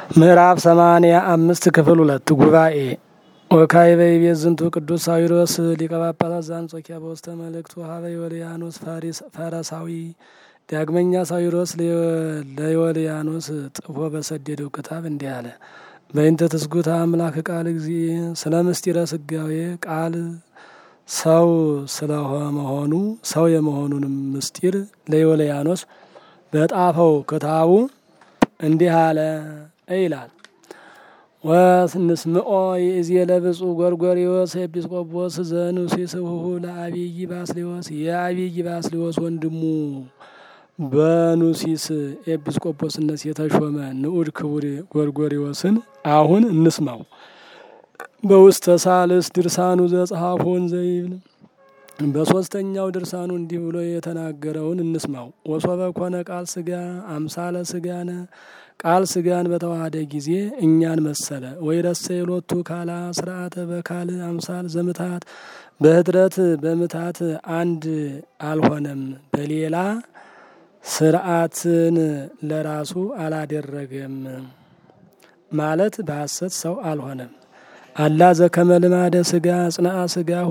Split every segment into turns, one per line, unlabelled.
ምዕራፍ ሰማንያ አምስት ክፍል ሁለት ጉባኤ ወካዕበ ይቤት ዝንቱ ቅዱስ ሳዊሮስ ሊቀ ጳጳሳት ዘአንጾኪያ በውስተ መልእክቱ ሀበ ዮልያኖስ ፈረሳዊ። ዳግመኛ ሳዊሮስ ለዮልያኖስ ጽፎ በሰደደው ክታብ እንዲህ አለ። በእንተ ትስጉት አምላክ ቃል ጊዜ ስለ ምስጢረ ስጋዌ ቃል ሰው ስለመሆኑ ሰው የመሆኑንም ምስጢር ለዮልያኖስ በጣፈው ክታቡ እንዲህ አለ ይላል። ወንስምዖ ይእዜ ለብፁዕ ጎርጎርዮስ ኤጲስቆጶስ ዘኑሲስ ህሁ ለአብይ ባስሌዎስ የአብይ ባስሌዎስ ወንድሙ በኑሲስ ኤጲስቆጶስነት የተሾመ ንዑድ ክቡር ጎርጎርዮስን አሁን እንስማው። በውስተ ሳልስ ድርሳኑ ዘጸሐፎን ዘይብል በሶስተኛው ድርሳኑ እንዲህ ብሎ የተናገረውን እንስማው። ወሶበ ኮነ ቃል ስጋ አምሳለ ስጋነ ቃል ስጋን በተዋሃደ ጊዜ እኛን መሰለ። ወይ ረሰ ሎቱ ካላ ስርዓተ በካል አምሳል ዘምታት በህድረት በምታት አንድ አልሆነም። በሌላ ስርዓትን ለራሱ አላደረገም ማለት በሐሰት ሰው አልሆነም። አላ ዘከመ ልማደ ስጋ ጽንአ ስጋሁ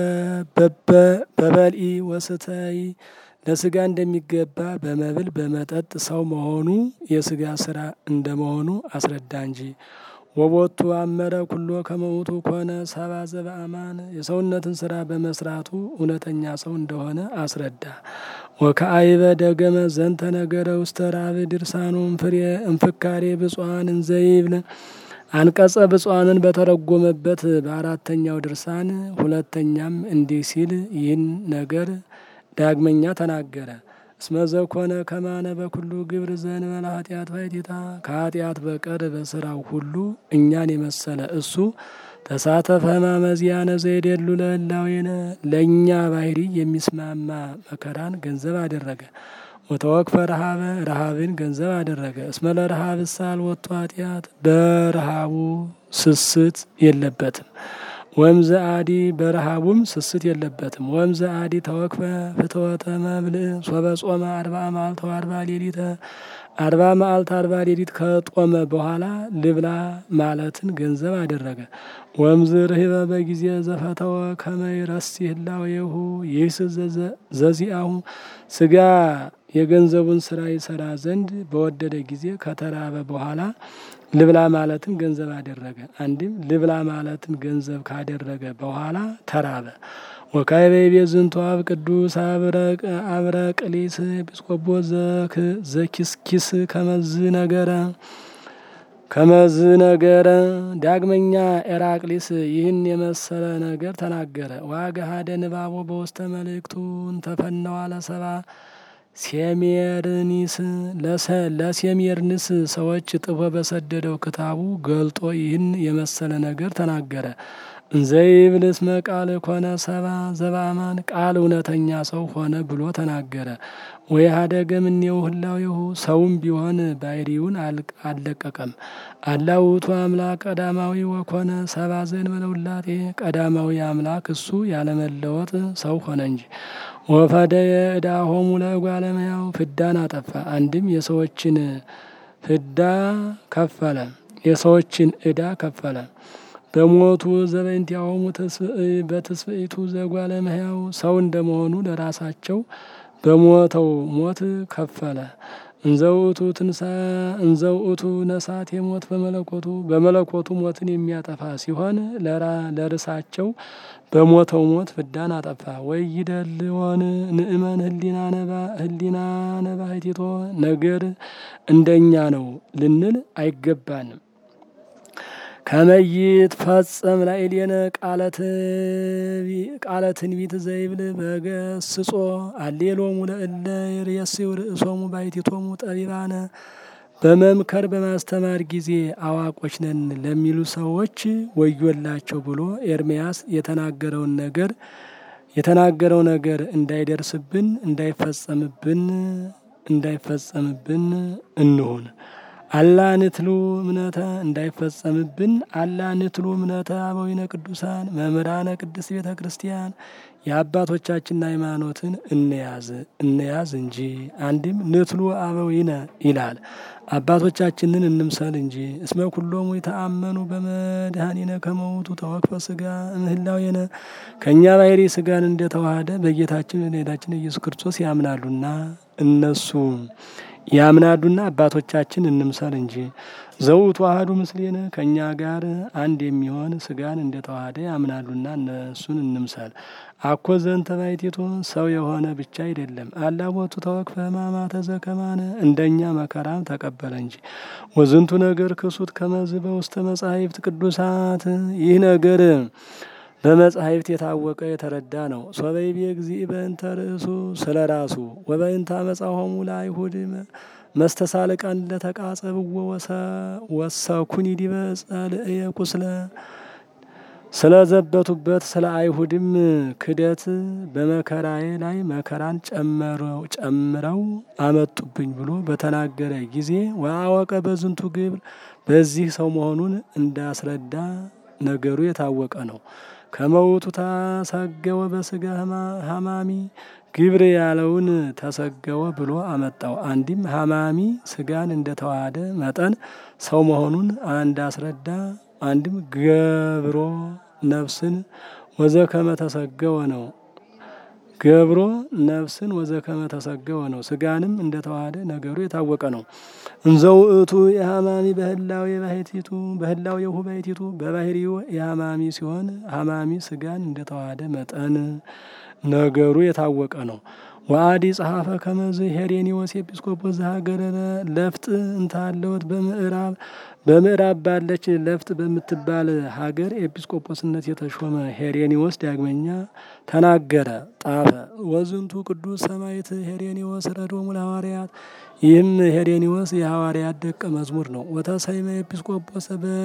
በበልኢ ወስተይ ለስጋ እንደሚገባ በመብል በመጠጥ ሰው መሆኑ የስጋ ስራ እንደመሆኑ አስረዳ እንጂ። ወቦቱ አመረ ኩሎ ከመውቱ ኮነ ሰባ ዘበአማን የሰውነትን ስራ በመስራቱ እውነተኛ ሰው እንደሆነ አስረዳ። ወከአይበ ደገመ ዘንተ ነገረ ውስተ ራብ ድርሳኑ ፍሬ እንፍካሬ ብፁዓን እንዘይብል አንቀጸ ብፁዓንን በተረጎመበት በአራተኛው ድርሳን ሁለተኛም እንዲህ ሲል ይህን ነገር ዳግመኛ ተናገረ። እስመዘኮነ ከማነ በኩሉ ግብር ዘንበለ ኃጢአት ባይቴታ ከኃጢአት በቀር በስራው ሁሉ እኛን የመሰለ እሱ ተሳተፈ ሕማመዚያነ ዘይደሉ ለህላዌነ ለእኛ ባህሪ የሚስማማ መከራን ገንዘብ አደረገ። ወተወክፈ ረሃበ ረሃብን ገንዘብ አደረገ። እስመ ለረሃብ ሳል ወጥቶ ኃጢአት በረሃቡ ስስት የለበትም። ወምዘ አዲ በረሃቡም ስስት የለበትም። ወምዘ አዲ ተወክፈ ፍትወተ መብልዕ ሶበ ጾመ አርባ መዓልተ ወአርባ ሌሊተ አርባ መዓልተ አርባ ሌሊት ከጦመ በኋላ ልብላ ማለትን ገንዘብ አደረገ። ወምዝ ርህበ በጊዜ ዘፈተወ ከመ ይረሲ ህላዌሁ ይህስ ዘዚአሁ ስጋ የገንዘቡን ስራ ይሰራ ዘንድ በወደደ ጊዜ ከተራበ በኋላ ልብላ ማለትን ገንዘብ አደረገ። አንድም ልብላ ማለትን ገንዘብ ካደረገ በኋላ ተራበ። ወካዕበ ይቤት ዝንቱ አብ ቅዱስ አብረቅሊስ ኤጲስቆጶስ ዘኪስኪስ ከመዝ ነገረ ከመዝ ነገረ ዳግመኛ ኤራቅሊስ ይህን የመሰለ ነገር ተናገረ። ዋገሃደ ንባቦ በውስተ መልእክቱ እንተፈነዋ ለሰባ ሴሜርኒስ ለሴሜርንስ ሰዎች ጥፎ በሰደደው ክታቡ ገልጦ ይህን የመሰለ ነገር ተናገረ። እንዘይብል እስመ ቃል ኮነ ሰባ ዘበአማን ቃል እውነተኛ ሰው ሆነ ብሎ ተናገረ። ወይ ሀደገ እምኔው ህላዌሁ ሰውም ቢሆን ባሕሪውን አልለቀቀም። አላ ውእቱ አምላክ ቀዳማዊ ወኮነ ሰባ ዘእንበለ ውላጤ ቀዳማዊ አምላክ እሱ ያለመለወጥ ሰው ሆነ እንጂ። ወፈደየ ዕዳሆሙ ለእጓለ እመሕያው ፍዳን አጠፋ። አንድም የሰዎችን ፍዳ ከፈለ፣ የሰዎችን ዕዳ ከፈለ። በሞቱ ዘበእንቲአሆሙ በትስብእቱ ዘእጓለ እመሕያው ሰው እንደመሆኑ ለራሳቸው በሞተው ሞት ከፈለ። እንዘውእቱ ትንሳ እንዘውእቱ ነሳት የሞት በመለኮቱ በመለኮቱ ሞትን የሚያጠፋ ሲሆን ለርሳቸው በሞተው ሞት ፍዳን አጠፋ። ወይ ይደልዎን ንእመን ህሊና ነባህቲቶ ነገር እንደኛ ነው ልንል አይገባንም። ከመይት ፈጸም ላዕሌነ ቃለ ትንቢት ዘይብል በገስጾ አሌሎሙ ለእለ ይርእዩ ርእሶሙ ባሕቲቶሙ ጠቢባነ በመምከር በማስተማር ጊዜ አዋቆች ነን ለሚሉ ሰዎች ወዮላቸው ብሎ ኤርምያስ የተናገረውን ነገር የተናገረው ነገር እንዳይደርስብን እንዳይፈጸምብን እንዳይፈጸምብን እንሁን። አላ ንትሉ እምነተ እንዳይፈጸምብን አላ ንትሉ እምነተ አበዊነ ቅዱሳን መምህራነ ቅድስት ቤተ ክርስቲያን የአባቶቻችን ሃይማኖትን እንያዝ እንያዝ እንጂ አንድም ንትሉ አበዊነ ይላል። አባቶቻችንን እንምሰል እንጂ እስመ ኩሎሙ የተአመኑ በመድኃኒነ ከመውቱ ተወክፈ ስጋ እምህላዌነ ከእኛ ባሕሪ ስጋን እንደተዋሃደ በጌታችን በመድኃኒታችን ኢየሱስ ክርስቶስ ያምናሉና እነሱ ያምናሉና አባቶቻችን እንምሰል እንጂ ዘውቱ አሐዱ ምስሌነ ከእኛ ጋር አንድ የሚሆን ስጋን እንደተዋሃደ ያምናሉና እነሱን እንምሰል። አኮ ዘንተ ባሕቲቱ ሰው የሆነ ብቻ አይደለም። አላቦቱ ተወክፈ ሕማማተ ዘከማነ እንደኛ መከራም ተቀበለ እንጂ። ወዝንቱ ነገር ክሱት ከመዝ በውስተ መጻሕፍት ቅዱሳት ይህ ነገር በመጻሕፍት የታወቀ የተረዳ ነው። ሶበይቤ እግዚእ በእንተ ርእሱ ስለ ራሱ ወበእንተ አመጻሆሙ ለአይሁድ መስተሳልቃን ለተቃጸብዎ ወሰኩኒ ዲበ ጸልእየ ቁስለ ስለ ዘበቱበት ስለ አይሁድም ክደት በመከራዬ ላይ መከራን ጨምረው አመጡብኝ ብሎ በተናገረ ጊዜ ወአወቀ በዝንቱ ግብር በዚህ ሰው መሆኑን እንዳስረዳ ነገሩ የታወቀ ነው። ከመውቱ ተሰገወ በስጋ ሀማሚ ግብር ያለውን ተሰገወ ብሎ አመጣው። አንድም ሀማሚ ስጋን እንደተዋሃደ መጠን ሰው መሆኑን እንዳስረዳ፣ አንድም ገብሮ ነፍስን ወዘከመ ተሰገወ ነው። ገብሮ ነፍስን ወዘከመ ተሰገወ ነው። ስጋንም እንደተዋሃደ ነገሩ የታወቀ ነው። እንዘ ውእቱ የሀማሚ በህላዌ ባሕቲቱ በህላዌሁ ባሕቲቱ በባሕሪው የሀማሚ ሲሆን ሀማሚ ስጋን እንደተዋሃደ መጠን ነገሩ የታወቀ ነው። ወአዲ ጸሐፈ ከመዝ ሄሬኒዎስ ኤጲስቆጶስ ዘሀገረ ለፍጥ እንታለወት በምዕራብ በምዕራብ ባለች ለፍጥ በምትባል ሀገር ኤጲስቆጶስነት የተሾመ ሄሬኒዎስ ዳግመኛ ተናገረ፣ ጣፈ። ወዝንቱ ቅዱስ ሰማዕት ሄሬኒዎስ ረዶሙ ለሐዋርያት ይህም ሄሬኒዎስ የሐዋርያት ደቀ መዝሙር ነው። ወተሰይመ ኤጲስቆጶስ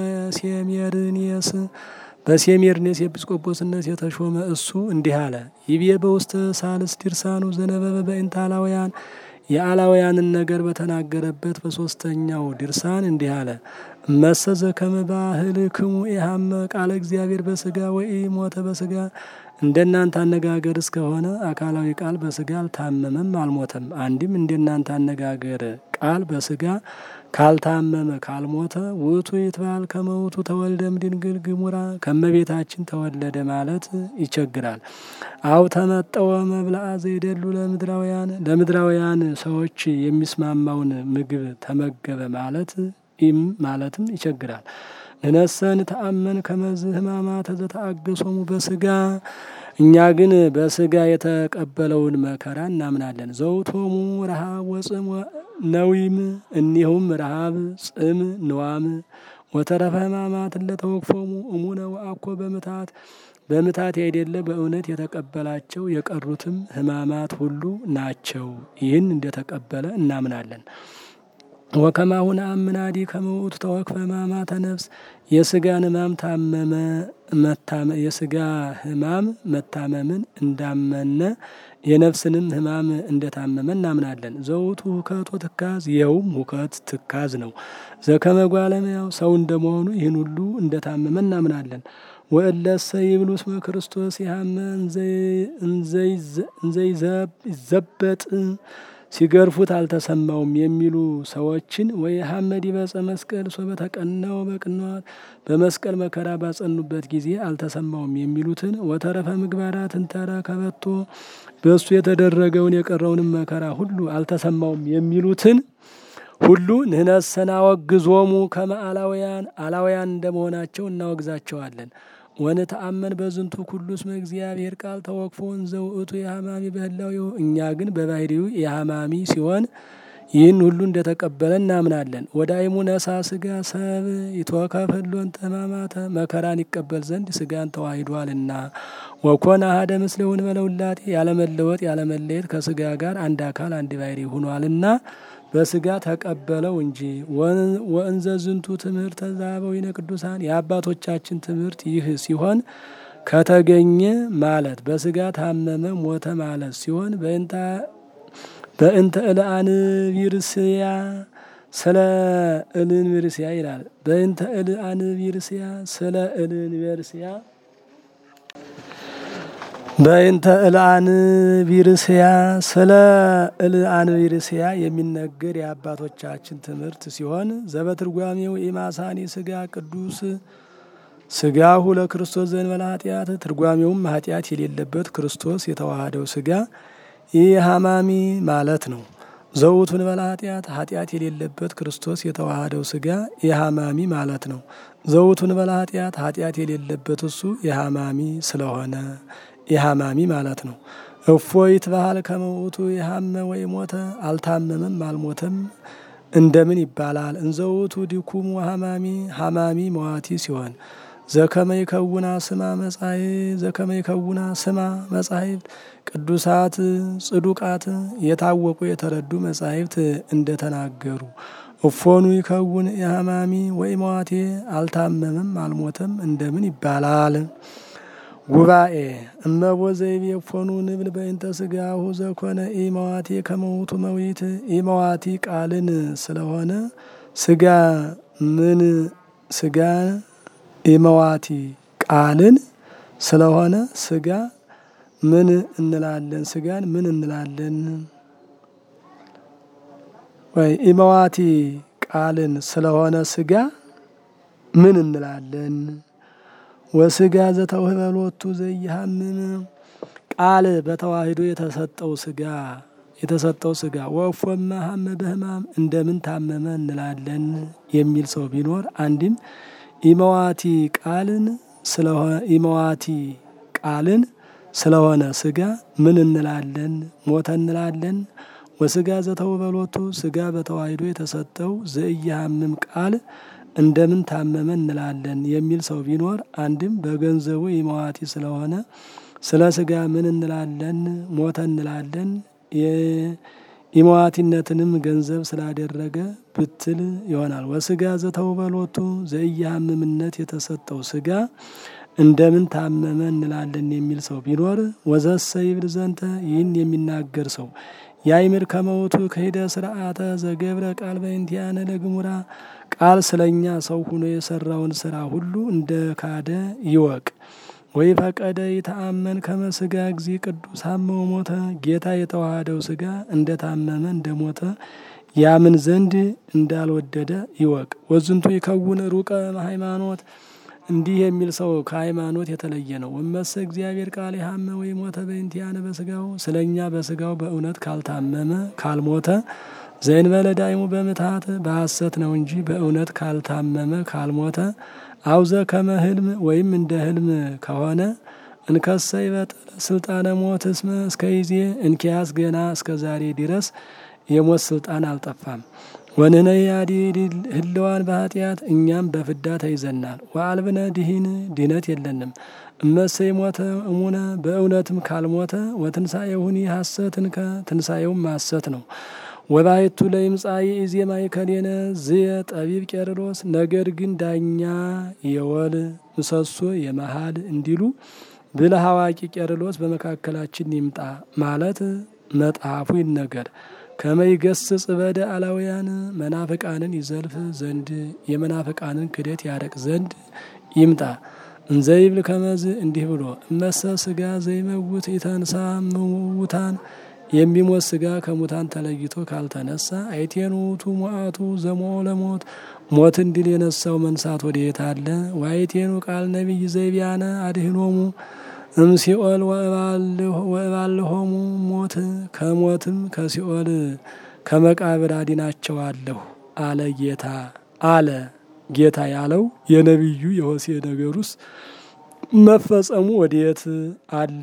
በሴሜርኔስ በሴሜርኔስ ኤጲስቆጶስነት የተሾመ እሱ እንዲህ አለ። ይቤ በውስተ ሳልስ ድርሳኑ ዘነበበ በእንተ አላውያን የአላውያንን ነገር በተናገረበት በሶስተኛው ድርሳን እንዲህ አለ። መሰዘ ከመ ባህልክሙ ኢሃመ ቃለ እግዚአብሔር በስጋ ወይ ሞተ በስጋ እንደናንተ አነጋገር እስከሆነ አካላዊ ቃል በስጋ አልታመመም አልሞተም። አንድም እንደናንተ አነጋገር ቃል በስጋ ካልታመመ ካልሞተ ውእቱ ይትባል ከመውቱ ተወልደ እምድንግል ግሙራ ከመቤታችን ተወለደ ማለት ይቸግራል። አው ተመጠወ መብልአ ዘይደሉ ለምድራውያን ለምድራውያን ሰዎች የሚስማማውን ምግብ ተመገበ ማለት ኢም ማለትም ይቸግራል። ንነሰን ተአመን ከመዝ ሕማማተ ዘተአገሶሙ በስጋ እኛ ግን በስጋ የተቀበለውን መከራ እናምናለን። ዘውቶሙ ረሃብ ወጽም ነዊም እኒሁም ረሃብ፣ ጽም፣ ንዋም ወተረፈ ሕማማት ለተወክፎሙ እሙነ ወአኮ በምታት በምታት ያይደለ በእውነት የተቀበላቸው የቀሩትም ሕማማት ሁሉ ናቸው። ይህን እንደተቀበለ እናምናለን። ወከማሁን አምናዲ ከመውቱ ተወክፈ ሕማማተ ነፍስ የስጋን ሕማም ታመመ የስጋ ሕማም መታመምን እንዳመነ የነፍስንም ሕማም እንደታመመ እናምናለን። ዘውቱ ሁከት ወትካዝ ይኸውም ሁከት ትካዝ ነው። ዘከመ ጓለመያው ሰው እንደመሆኑ ይህን ሁሉ እንደታመመ እናምናለን። ወእለሰ ይብሉ እስመ ክርስቶስ ያመ እንዘይዘበጥ ሲገርፉት አልተሰማውም የሚሉ ሰዎችን ወይ ሐመድ ይበጸ መስቀል ሶ በተቀናው በቅንዋት በመስቀል መከራ ባጸኑበት ጊዜ አልተሰማውም የሚሉትን ወተረፈ ምግባራትን ተረከበቶ በእሱ የተደረገውን የቀረውንም መከራ ሁሉ አልተሰማውም የሚሉትን ሁሉ ንህነሰ ናወግዞሙ ከመ አላውያን አላውያን እንደመሆናቸው እናወግዛቸዋለን። ወንተአመን በዝንቱ ኩሉ እስመ እግዚአብሔር ቃል ተወክፎ እንዘ ውእቱ የሐማሚ በህላዌሁ እኛ ግን በባህሪው የሐማሚ ሲሆን ይህን ሁሉ እንደተቀበለ እናምናለን። ወዳይሙ ነሳ ስጋ ሰብ ይትወከፍሎን ሕማማተ መከራን ይቀበል ዘንድ ስጋን ተዋሂዷልና ወኮነ አሐደ ምስሌውን በለውላጤ ያለመለወጥ ያለመለየት ከስጋ ጋር አንድ አካል አንድ ባህሪ ሆኗልና በስጋ ተቀበለው እንጂ። ወእንዘ ዝንቱ ትምህርተ ዘአበዊነ ቅዱሳን የአባቶቻችን ትምህርት ይህ ሲሆን ከተገኘ ማለት በስጋ ታመመ ሞተ ማለት ሲሆን በእንተ እልአንቢርስያ ስለ እልንቢርስያ ይላል። በእንተ እልአንቢርስያ ስለ እልንቢርስያ በእንተ እልአን ቢርስያ ስለ እልአን ቢርስያ የሚነገር የአባቶቻችን ትምህርት ሲሆን ዘበትርጓሜው ኢማሳኒ ስጋ ቅዱስ ስጋሁ ለክርስቶስ ዘእንበለ ኃጢአት ትርጓሜውም ኃጢአት የሌለበት ክርስቶስ የተዋሃደው ስጋ ይህ ሀማሚ ማለት ነው። ዘውቱ እንበለ ኃጢአት ኃጢአት የሌለበት ክርስቶስ የተዋሃደው ስጋ የሀማሚ ማለት ነው። ዘውቱ እንበለ ኃጢአት ኃጢአት የሌለበት እሱ የሀማሚ ስለሆነ የሀማሚ ማለት ነው። እፎይት ባህል ከመውቱ የሀመ ወይ ሞተ አልታመመም አልሞተም እንደምን ይባላል? እንዘውቱ ዲኩሙ ሀማሚ ሀማሚ መዋቲ ሲሆን ዘከመ ይከውና ስማ መጻይ ዘከመ ይከውና ስማ መጻሕፍት ቅዱሳት ጽዱቃት የታወቁ የተረዱ መጻሕፍት እንደተናገሩ እፎኑ ይከውን የሀማሚ ወይ መዋቴ አልታመመም አልሞተም እንደምን ይባላል? ጉባኤ እመቦ ዘይቤ እፎኑ ንብል በእንተ ስጋሁ ዘኮነ ኢመዋቴ ከመውቱ መዊት ኢመዋቲ ቃልን ስለሆነ ስጋ ምን ስጋ ኢመዋቲ ቃልን ስለሆነ ስጋ ምን እንላለን? ስጋን ምን እንላለን? ወይ ኢመዋቲ ቃልን ስለሆነ ስጋ ምን እንላለን? ወስጋ ዘተውህበሎቱ ዘይሃምም ቃል በተዋሂዶ የተሰጠው ስጋ የተሰጠው ስጋ ወፎመ ሀመ በህማም እንደምን ታመመ እንላለን የሚል ሰው ቢኖር አንድም ኢመዋቲ ቃልን ስለሆነ ኢመዋቲ ቃልን ስለሆነ ስጋ ምን እንላለን? ሞተ እንላለን። ወስጋ ዘተውበሎቱ ስጋ በተዋሂዶ የተሰጠው ዘኢያሃምም ቃል እንደምን ታመመ እንላለን የሚል ሰው ቢኖር አንድም በገንዘቡ ኢመዋቲ ስለሆነ ስለ ስጋ ምን እንላለን? ሞተ እንላለን። የኢመዋቲነትንም ገንዘብ ስላደረገ ብትል ይሆናል። ወስጋ ዘተውበሎቱ ዘኢያሃምምነት የተሰጠው ስጋ እንደምን ታመመ እንላለን የሚል ሰው ቢኖር ወዘሰ ይብል ዘንተ ይህን የሚናገር ሰው ያይምር ከመውቱ ከሄደ ስርዓተ ዘገብረ ቃል በእንቲአነ ለግሙራ ቃል ስለኛ ሰው ሁኖ የሰራውን ስራ ሁሉ እንደ ካደ ይወቅ። ወይ ፈቀደ ይተአመን ከመስጋ ጊዜ ቅዱስ ሀመው ሞተ ጌታ የተዋሃደው ስጋ እንደ ታመመ እንደ ሞተ ያምን ዘንድ እንዳልወደደ ይወቅ። ወዝንቱ ይከውን ሩቀ ሃይማኖት እንዲህ የሚል ሰው ከሃይማኖት የተለየ ነው። ወመሰ እግዚአብሔር ቃል የሀመ ወይ ሞተ በእንቲአነ በስጋው ስለ እኛ በስጋው በእውነት ካልታመመ ካልሞተ ዘእንበለ ዳይሙ በምትሃት በሐሰት ነው እንጂ በእውነት ካልታመመ ካልሞተ አውዘ ከመ ህልም ወይም እንደ ህልም ከሆነ እንከሰ ይበጥል ስልጣነ ሞት እስመ እስከ ይዜ እንኪያስ ገና እስከ ዛሬ ድረስ የሞት ስልጣን አልጠፋም። ወንህነ ያዲ ህልዋን በኃጢአት እኛም በፍዳ ተይዘናል። ወአልብነ ድሂን ድህነት የለንም። እመሰይ ሞተ እሙነ በእውነትም ካልሞተ ወትንሣኤሁኒ ሐሰትንከ ትንሣኤውም ሐሰት ነው። ወባይቱ ለይምጻኢ ኢዜማ ይከሌነ ዝየ ጠቢብ ቄርሎስ ነገር ግን ዳኛ የወል ምሰሶ የመሃል እንዲሉ ብልህ አዋቂ ቄርሎስ በመካከላችን ይምጣ ማለት መጽሐፉ ይነገር። ከመይገስጽ በደ አላውያን መናፍቃንን ይዘልፍ ዘንድ የመናፍቃንን ክደት ያረቅ ዘንድ ይምጣ። እንዘይብል ከመዝ እንዲህ ብሎ እመሰ ስጋ ዘይመውት ኢተንሳ ምውታን የሚሞት ስጋ ከሙታን ተለይቶ ካልተነሳ አይቴን ውእቱ ሞአቱ ዘሞኦ ለሞት ሞትን ድል የነሳው መንሳት ወዴት አለ? ዋይቴኑ ቃል ነቢይ ዘይቢያነ አድህኖሙ እምሲኦል ወእባልሆሙ ሞት ከሞትም ከሲኦል ከመቃብር አድናቸዋለሁ አለ ጌታ አለ ጌታ ያለው የነቢዩ የሆሴ ነገሩስ መፈጸሙ ወዴት አለ?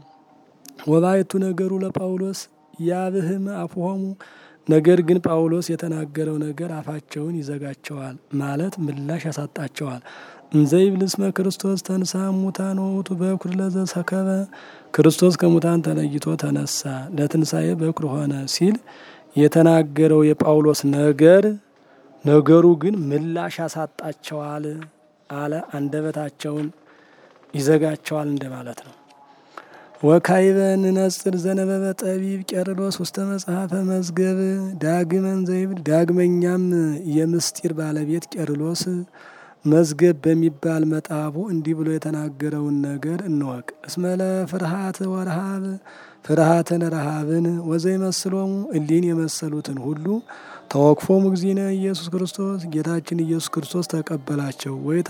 ወባይቱ ነገሩ ለጳውሎስ ያብህም አፍሆሙ ነገር ግን ጳውሎስ የተናገረው ነገር አፋቸውን ይዘጋቸዋል ማለት ምላሽ ያሳጣቸዋል። እንዘይብል እስመ ክርስቶስ ተንሳ ሙታን ወውቱ በኩር ለዘሰከበ ክርስቶስ ከሙታን ተለይቶ ተነሳ ለትንሣኤ በኩር ሆነ ሲል የተናገረው የጳውሎስ ነገር ነገሩ ግን ምላሽ ያሳጣቸዋል አለ። አንደበታቸውን ይዘጋቸዋል እንደማለት ነው። ወካይበ ንነጽር ዘነበበ ጠቢብ ቄርሎስ ውስተ መጽሐፈ መዝገብ ዳግመን ዘይብል ዳግመኛም የምስጢር ባለቤት ቄርሎስ መዝገብ በሚባል መጣፉ እንዲህ ብሎ የተናገረውን ነገር እንወቅ። እስመለ ፍርሃት ወረሃብ ፍርሃትን ረሃብን ወዘይመስሎሙ እሊን የመሰሉትን ሁሉ ተወክፎሙ እግዚእነ ኢየሱስ ክርስቶስ ጌታችን ኢየሱስ ክርስቶስ ተቀበላቸው።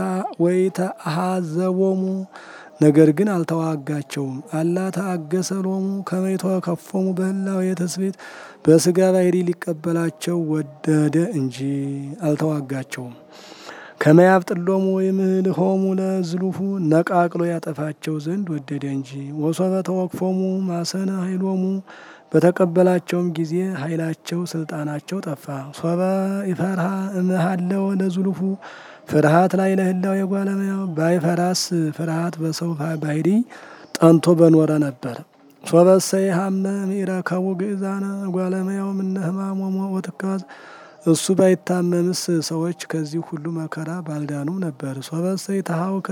ወይተአሐዘቦሙ ነገር ግን አልተዋጋቸውም። አላ ተአገሰሎሙ ከመይቶ ከፎሙ በህላዌ ትስብእት በስጋ ባህሪ ሊቀበላቸው ወደደ እንጂ አልተዋጋቸውም። ከመያብጥሎሙ ወይምህልሆሙ ለዝሉፉ ነቃቅሎ ያጠፋቸው ዘንድ ወደደ እንጂ። ወሶበ ተወክፎሙ ማሰነ ኃይሎሙ በተቀበላቸውም ጊዜ ኃይላቸው ስልጣናቸው ጠፋ። ሶበ ይፈርሃ እምሃለው ለዝሉፉ ፍርሃት ላይ ለህላው የጓለመያው ባይፈራስ ፍርሃት በሰው ባህሪ ጠንቶ በኖረ ነበር። ሶበሰ ይሃመ ሚረከቡ ግእዛነ ጓለመያው ምነ ህማሞሞ ወትካዝ እሱ ባይታመምስ ሰዎች ከዚህ ሁሉ መከራ ባልዳኑም ነበር። ሶበሰ ይተሃውከ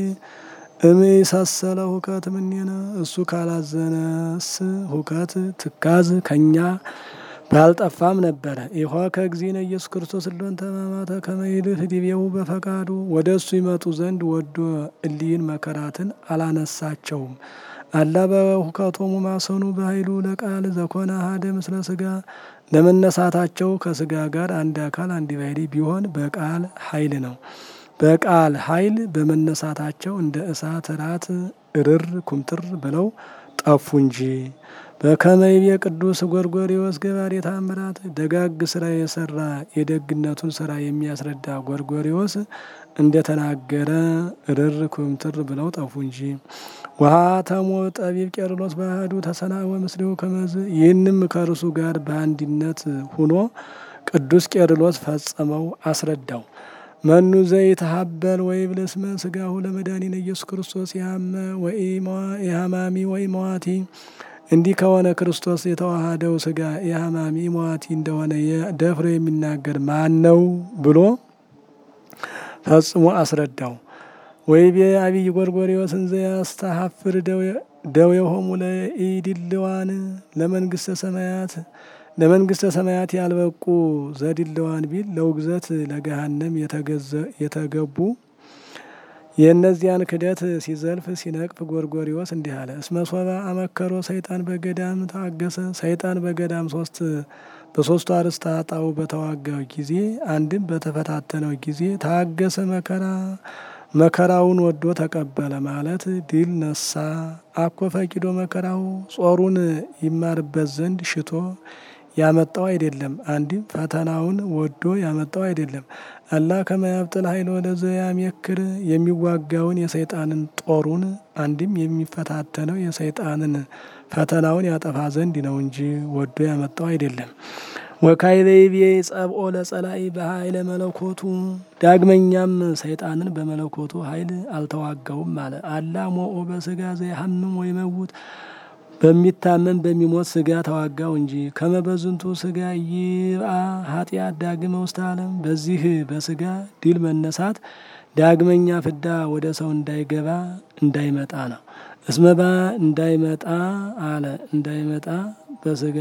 እምይሰሰለ ሁከት ምኔነ እሱ ካላዘነስ ሁከት ትካዝ ከኛ ባልጠፋም ነበረ። ይሖ ከእግዚእነ ኢየሱስ ክርስቶስ እሎን ተማማተ ከመይልህ ዲቤው በፈቃዱ ወደ እሱ ይመጡ ዘንድ ወዶ እሊህን መከራትን አላነሳቸውም። አላ በሁከቶሙ ማሰኑ በኃይሉ ለቃል ዘኮነ አሐደ ምስለ ስጋ ለመነሳታቸው ከስጋ ጋር አንድ አካል አንድ ባህሪ ቢሆን በቃል ኃይል ነው። በቃል ኃይል በመነሳታቸው እንደ እሳት ራት እርር ኩምትር ብለው ጠፉ እንጂ። በከመይቤ ቅዱስ ጎርጎርዮስ ገባሬ ተአምራት ደጋግ ስራ የሰራ የደግነቱን ስራ የሚያስረዳ ጎርጎርዮስ እንደተናገረ እርር ኩምትር ብለው ጠፉ እንጂ። ውሃ ተሞ ጠቢብ ቄርሎስ ባህዱ ተሰናወ ምስሌው ከመዝ ይህንም ከእርሱ ጋር በአንድነት ሁኖ ቅዱስ ቄርሎስ ፈጸመው አስረዳው። መኑ ዘይተሀበል ወይ ብለስመ ስጋሁ ለመድኃኒነ ኢየሱስ ክርስቶስ ያመ ወይ የሀማሚ ወይ መዋቲ እንዲህ ከሆነ ክርስቶስ የተዋሃደው ስጋ የሀማሚ መዋቲ እንደሆነ ደፍሮ የሚናገር ማን ነው ብሎ ፈጽሞ አስረዳው። ወይቤ አብይ ጎርጎርዮስን ዘያስተሀፍር ደዌሆሙ ለኢድልዋን ለመንግስተ ሰማያት ለመንግስተ ሰማያት ያልበቁ ዘድልዋን ቢል ለውግዘት ለገሃነም የተገቡ የእነዚያን ክደት ሲዘልፍ ሲነቅፍ ጎርጎሪዎስ እንዲህ አለ። እስመ ሶበ አመከሮ ሰይጣን በገዳም ታገሰ። ሰይጣን በገዳም ሶስት በሶስቱ አርእስተ ኃጣው በተዋጋው ጊዜ አንድም በተፈታተነው ጊዜ ታገሰ መከራ መከራውን ወዶ ተቀበለ ማለት ድል ነሳ። አኮ ፈቂዶ መከራው ጾሩን ይማርበት ዘንድ ሽቶ ያመጣው አይደለም። አንድም ፈተናውን ወዶ ያመጣው አይደለም። አላ ከመያብጥል ኃይል ወደዘ ያሜክር የሚዋጋውን የሰይጣንን ጦሩን አንድም የሚፈታተነው የሰይጣንን ፈተናውን ያጠፋ ዘንድ ነው እንጂ ወዶ ያመጣው አይደለም። ወካይበይቤ ጸብኦ ለጸላኢ በኃይለ መለኮቱ ዳግመኛም ሰይጣንን በመለኮቱ ኃይል አልተዋጋውም አለ። አላ ሞኦ በስጋ ዘይሐምም ወይ መውት በሚታመን በሚሞት ስጋ ተዋጋው እንጂ ከመበዝንቱ ስጋ ይብአ ኃጢአት ዳግመ ውስተ ዓለም በዚህ በስጋ ድል መነሳት ዳግመኛ ፍዳ ወደ ሰው እንዳይገባ እንዳይመጣ ነው። እስመባ እንዳይመጣ አለ እንዳይመጣ በስጋ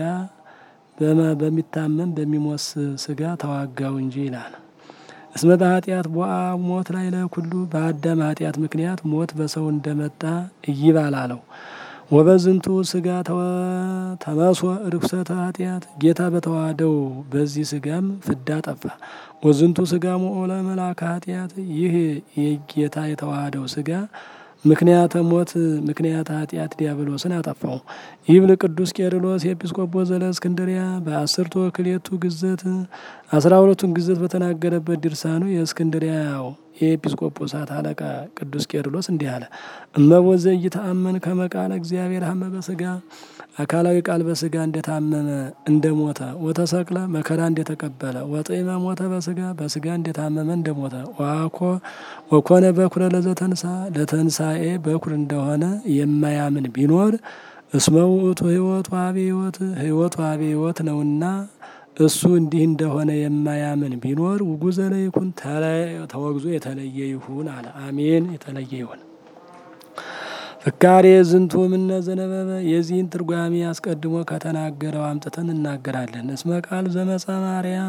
በሚታመን በሚሞት ስጋ ተዋጋው እንጂ ይላል። እስመ በኃጢአት ቦአ ሞት ላይ ለኩሉ በአዳም ኃጢአት ምክንያት ሞት በሰው እንደመጣ እይባል አለው። ወበዝንቱ ስጋ ተመሶ ርኩሰተ ኃጢአት ጌታ በተዋህደው በዚህ ስጋም ፍዳ ጠፋ። ወዝንቱ ስጋ ሞኦ ለመላከ ኃጢአት ይህ የጌታ የተዋህደው ስጋ ምክንያተ ሞት ምክንያተ ኃጢአት ዲያብሎስን አጠፋው። ይብል ቅዱስ ቄርሎስ የኤጲስቆጶስ ዘለእስክንድርያ በአስርቱ ክሌቱ ግዘት አስራ ሁለቱን ግዘት በተናገረበት ድርሳኑ የእስክንድርያው የኤጲስቆጶሳት አለቃ ቅዱስ ቄርሎስ እንዲህ አለ። እመቦዘ እይተአመን ከመቃለ እግዚአብሔር ሀመ በስጋ አካላዊ ቃል በስጋ እንደታመመ እንደሞተ ወተሰቅለ መከራ እንደተቀበለ ወጥዕመ ሞተ በስጋ በስጋ እንደታመመ እንደሞተ ዋኮ ወኮነ በኩረ ለዘተንሳ ለተንሳኤ በኩር እንደሆነ የማያምን ቢኖር እስመ ውእቱ ሕይወት ዋቤ ሕይወት ሕይወት ዋቤ ሕይወት ነውና እሱ እንዲህ እንደሆነ የማያምን ቢኖር ውጉዘ ለይኩን ተወግዞ የተለየ ይሁን አለ። አሜን። የተለየ ይሁን። ፍካሬ ዝንቱ ምነ ዘነበበ የዚህን ትርጓሜ አስቀድሞ ከተናገረው አምጥተን እናገራለን። እስመ ቃል ዘመጻ ማርያም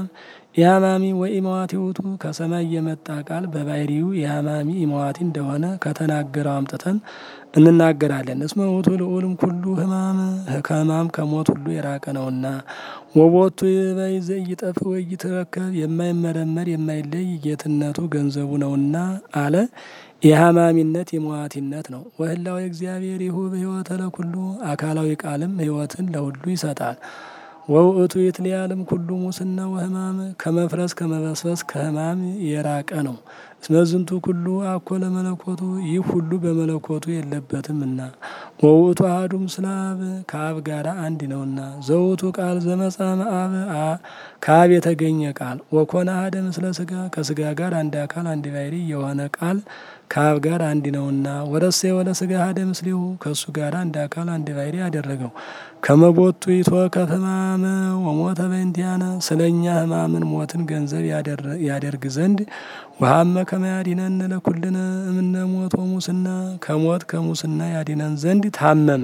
የሀማሚ ወኢመዋቲ ውእቱ ከሰማይ የመጣ ቃል በባህሪው የሀማሚ ኢመዋቲ እንደሆነ ከተናገረው አምጥተን እንናገራለን። እስመ ውእቱ ልዑልም ኩሉ ህማም ከህማም ከሞት ሁሉ የራቀ ነውና ወቦቱ ይበይ ዘኢይጠፍ ወኢይትረከብ የማይመረመር የማይለይ ጌትነቱ ገንዘቡ ነውና አለ። የሀማሚነት የመዋቲነት ነው። ወህላዊ እግዚአብሔር ይሁብ ህይወተ ለኩሉ አካላዊ ቃልም ህይወትን ለሁሉ ይሰጣል። ወውእቱ ይትለያልም ኩሉ ሙስና ወህማም ከመፍረስ ከመበስበስ ከህማም የራቀ ነው። እስመ ዝንቱ ኩሉ አኮ ለመለኮቱ ይህ ሁሉ በመለኮቱ የለበትምና ወውእቱ አሐዱ ምስለ አብ ከአብ ጋር አንድ ነውና ዘውቱ ቃል ዘመጻ እምአብ ከአብ የተገኘ ቃል ወኮነ አሐደ ምስለ ስጋ ከስጋ ጋር አንድ አካል አንድ ባሕሪ የሆነ ቃል ከአብ ጋር አንድ ነውና ወረሴ ወለ ስጋ አሐደ ምስሌሁ ከእሱ ጋር አንድ አካል አንድ ባሕሪ ያደረገው ከመቦቱ ይትወከፍ ሕማመ ወሞተ በእንቲአነ ስለ እኛ ሕማምን ሞትን ገንዘብ ያደርግ ዘንድ ወሀመ ከመ ያድኅነነ ለኩልነ እምነ ሞት ወሙስና ከሞት ከሙስና ያድነን ዘንድ ታመመ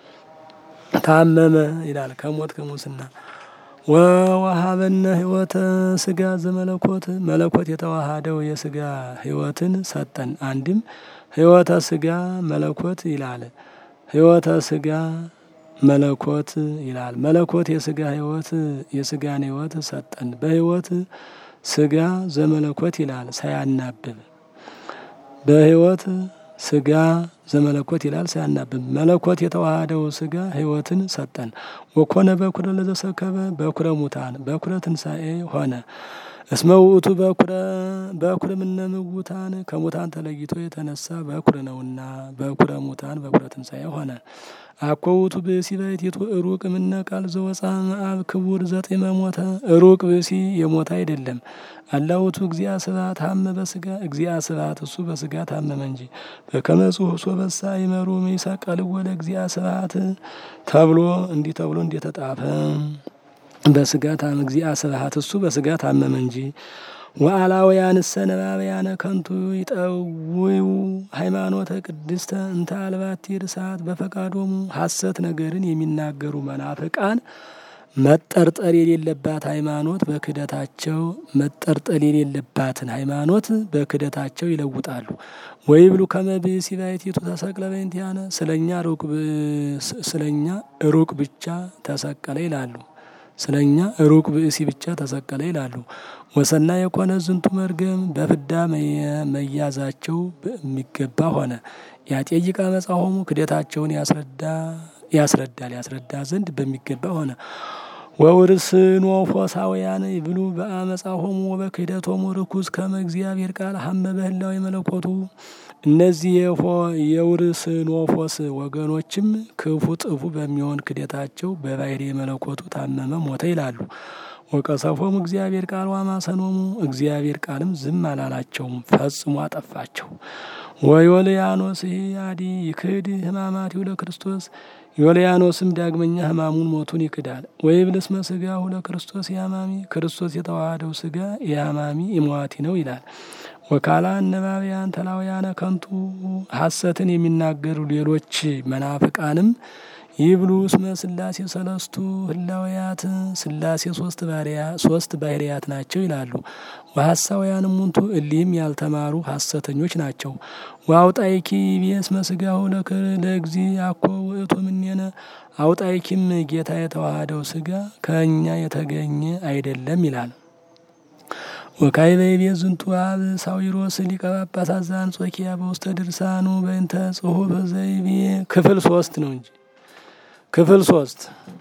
ታመመ ይላል። ከሞት ከሙስና ወወሀበነ ሕይወተ ስጋ ዘመለኮት መለኮት የተዋሃደው የስጋ ሕይወትን ሰጠን። አንድም ሕይወተ ስጋ መለኮት ይላል። ሕይወተ ስጋ መለኮት ይላል። መለኮት የስጋ ሕይወት የስጋን ሕይወት ሰጠን። በሕይወት ስጋ ዘመለኮት ይላል ሳያናብብ በሕይወት ስጋ ዘመለኮት ይላል ሳያናብብ መለኮት የተዋሃደው ስጋ ሕይወትን ሰጠን። ወኮነ በኩረ ለዘሰከበ በኩረ ሙታን በኩረ ትንሣኤ ሆነ። እስመ ውእቱ በኩረ በኩረ እምነ ምውታን ከሙታን ተለይቶ የተነሳ በኩር ነውና በኩረ ሙታን በኩረ ትንሣኤ ሆነ። አኮ ውእቱ ብእሲ ባሕቲቱ ሩቅ እምነ ቃል ዘወፃ እምአብ ክቡር ዘጢመ ሞተ ሩቅ ብእሲ የሞተ አይደለም። አላ ውእቱ እግዚአ ስብሐት ሀመ በስጋ እግዚአ ስብሐት እሱ በስጋ ታመመ እንጂ በከመ ጽሑፍ ሶበሳ ይመሩ ይሰቀልዎ ለእግዚአ ስብሐት ተብሎ እንዲህ ተብሎ እንደተጻፈ በስጋ ታመ እግዚአ ስብሐት እሱ በስጋ ታመመ እንጂ ወአላውያንሰ ነባብያነ ከንቱ ይጠውዩ ሃይማኖተ ቅድስተ እንተ አልባቲ ርሳት በፈቃዶሙ ሐሰት ነገርን የሚናገሩ መናፍቃን መጠርጠር የሌለባት ሃይማኖት በክደታቸው መጠርጠር የሌለባትን ሃይማኖት በክደታቸው ይለውጣሉ። ወይብሉ ከመ ብእሲ ባሕቲቱ ተሰቅለ በእንቲአነ ስለኛ ሩቅ ስለኛ ሩቅ ብቻ ተሰቀለ ይላሉ። ስለኛ ሩቅ ብእሲ ብቻ ተሰቀለ ይላሉ። ወሰና የኮነ ዝንቱ መርገም በፍዳ መያዛቸው የሚገባ ሆነ። ያጤይቃ መጻሆሙ ክደታቸውን ያስረዳ ያስረዳል ያስረዳ ዘንድ በሚገባ ሆነ። ወውርስኖ ፎሳውያን ይብሉ በአመጻሆሙ ወበክህደቶሙ ርኩስ ከመ እግዚአብሔር ቃል ሀመ በህላዊ መለኮቱ እነዚህ የውርስኖፎስ ወገኖችም ክፉ ጥፉ በሚሆን ክደታቸው በባሕሪ መለኮቱ ታመመ ሞተ ይላሉ። ወቀሰፎሙ እግዚአብሔር ቃል ዋማሰኖሙ እግዚአብሔር ቃልም ዝም አላላቸውም፣ ፈጽሞ አጠፋቸው። ወዮልያኖስ አዲ ይክድ ሕማማቲሁ ለክርስቶስ ዮልያኖስም ዳግመኛ ሕማሙን ሞቱን ይክዳል። ወይብል እስመ ሥጋሁ ለክርስቶስ የሐማሚ ክርስቶስ የተዋሃደው ሥጋ የሐማሚ ኢመዋቲ ነው ይላል። ወካላ አነባቢያን ተላውያነ ከንቱ ሐሰትን የሚናገሩ ሌሎች መናፍቃንም ይብሉ እስመ ሥላሴ ሰለስቱ ህላውያት ሥላሴ ሶስት ባሪያ ሶስት ባሕርያት ናቸው ይላሉ። ወሐሳውያንም ሙንቱ እሊህም ያልተማሩ ሐሰተኞች ናቸው። ወአውጣይኪ ይቤ እስመ ሥጋሁ ለእግዚ አኮ ውእቱ እምኔነ አውጣይኪም ጌታ የተዋሃደው ሥጋ ከእኛ የተገኘ አይደለም ይላል። ወካዕበ ይቤ ዝንቱ አብ ሳዊሮስ ሊቀ ጳጳሳት ዘአንጾኪያ በውስተ ድርሳኑ በእንተ ጽሑፍ ዘይቤ ክፍል ሶስት ነው እንጂ ክፍል ሶስት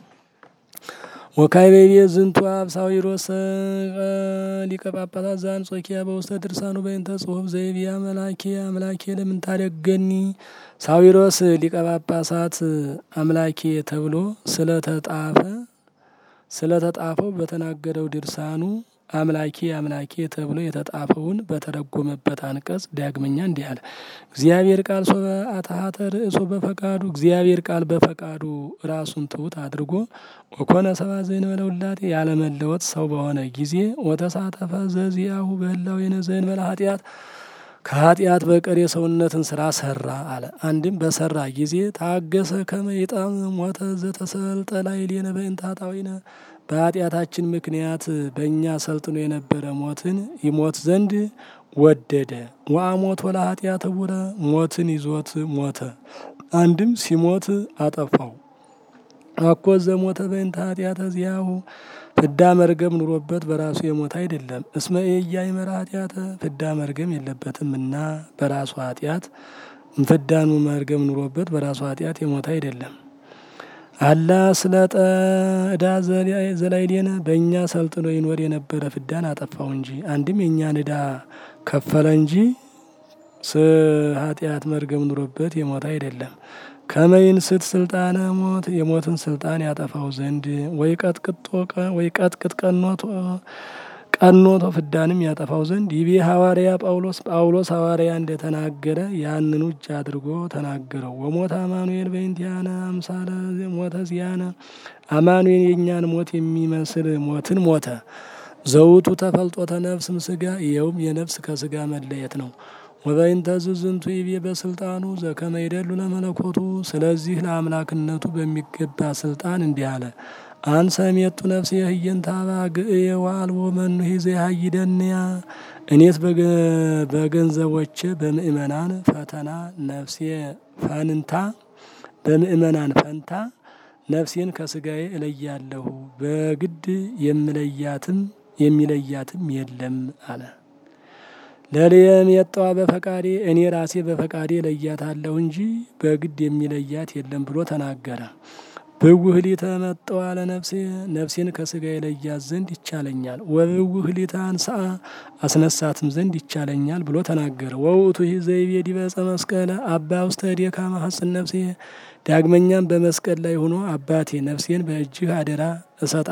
ወካዕበ ይቤ ዝንቱ አብ ሳዊሮስ ሊቀ ጳጳሳት ዘአንጾኪያ በውስተ ድርሳኑ በእንተ ጽሑፍ ዘይቤ አምላኬ አምላኬ ለምን ታደገኒ ሳዊሮስ ሊቀ ጳጳሳት አምላኬ ተብሎ ስለተጣፈ ስለተጣፈው በተናገረው ድርሳኑ አምላኬ አምላኬ ተብሎ የተጣፈውን በተረጎመበት አንቀጽ ዳግመኛ እንዲህ አለ። እግዚአብሔር ቃል ሶበ አታሀተ ርእሶ በፈቃዱ እግዚአብሔር ቃል በፈቃዱ ራሱን ትሑት አድርጎ ወኮነ ሰብአ ዘእንበለ ውላጤ ያለመለወጥ ሰው በሆነ ጊዜ ወተሳተፈ ዘዚአሁ በህላዌነ ዘእንበለ ኃጢአት ከኃጢአት በቀር የሰውነትን ስራ ሰራ አለ። አንድም በሰራ ጊዜ ታገሰ ከመ ይጣም ሞተ ዘተሰልጠ ላዕሌነ በእንተ ኃጣውኢነ በኃጢአታችን ምክንያት በእኛ ሰልጥኖ የነበረ ሞትን ይሞት ዘንድ ወደደ። ወአሞት ወላ ኃጢአት ውረ ሞትን ይዞት ሞተ። አንድም ሲሞት አጠፋው። አኮ ዘሞተ በእንተ ኃጢአተ ዚያሁ ፍዳ መርገም ኑሮበት በራሱ የሞተ አይደለም። እስመ ኢያእመረ ኃጢአተ ፍዳ መርገም የለበትምና በራሱ ኃጢአት ፍዳኑ መርገም ኑሮበት በራሱ ኃጢአት የሞተ አይደለም። አላ ስለ ዕዳ ዘላይሌነ በእኛ ሰልጥኖ ይኖር የነበረ ፍዳን አጠፋው እንጂ አንድም የእኛን ዕዳ ከፈለ እንጂ ኃጢአት መርገም ኑሮበት የሞተ አይደለም። ከመይን ስት ስልጣነ ሞት የሞትን ስልጣን ያጠፋው ዘንድ ወይ ቀጥቅጦ ወይ ቀጥቅጥ ቀኖቶ ቀኖቶ ፍዳንም ያጠፋው ዘንድ ይቤ ሐዋርያ ጳውሎስ ጳውሎስ ሐዋርያ እንደተናገረ ያንኑ እጅ አድርጎ ተናገረው። ወሞት አማኑኤል በእንቲአነ አምሳለ ሞተ ዚያነ አማኑኤል የእኛን ሞት የሚመስል ሞትን ሞተ። ዘውቱ ተፈልጦተ ነፍስም ስጋ ይኸውም የነፍስ ከስጋ መለየት ነው። ወበይንተ ዝንቱ ይቤ በስልጣኑ ዘከመ ይደሉ ለመለኮቱ ስለዚህ ለአምላክነቱ በሚገባ ስልጣን እንዲህ አለ። አንሰ ሜጡ ነፍሴ ህየንተ አባግዕ ወአልቦ መኑሂ ዘያሃይደንያ እኔስ በገንዘቦቼ በምእመናን ፈተና ነፍሴ ፈንታ በምእመናን ፈንታ ነፍሴን ከስጋዬ እለያለሁ በግድ የምለያትም የሚለያትም የለም አለ። ለልየም የጠዋ በፈቃዴ እኔ ራሴ በፈቃዴ ለያታለሁ እንጂ በግድ የሚለያት የለም ብሎ ተናገረ። ብውህሊተ መጠዋ ለነፍሴ ነፍሴን ከስጋ የለያት ዘንድ ይቻለኛል። ወብውህሊተ አንስአ አስነሳትም ዘንድ ይቻለኛል ብሎ ተናገረ። ወውእቱ ዘይቤ ዲበ ዕፀ መስቀለ አባ ውስተ እዴከ ማሐፅን ነፍሴ ዳግመኛም በመስቀል ላይ ሆኖ አባቴ ነፍሴን በእጅህ አደራ እሰጣ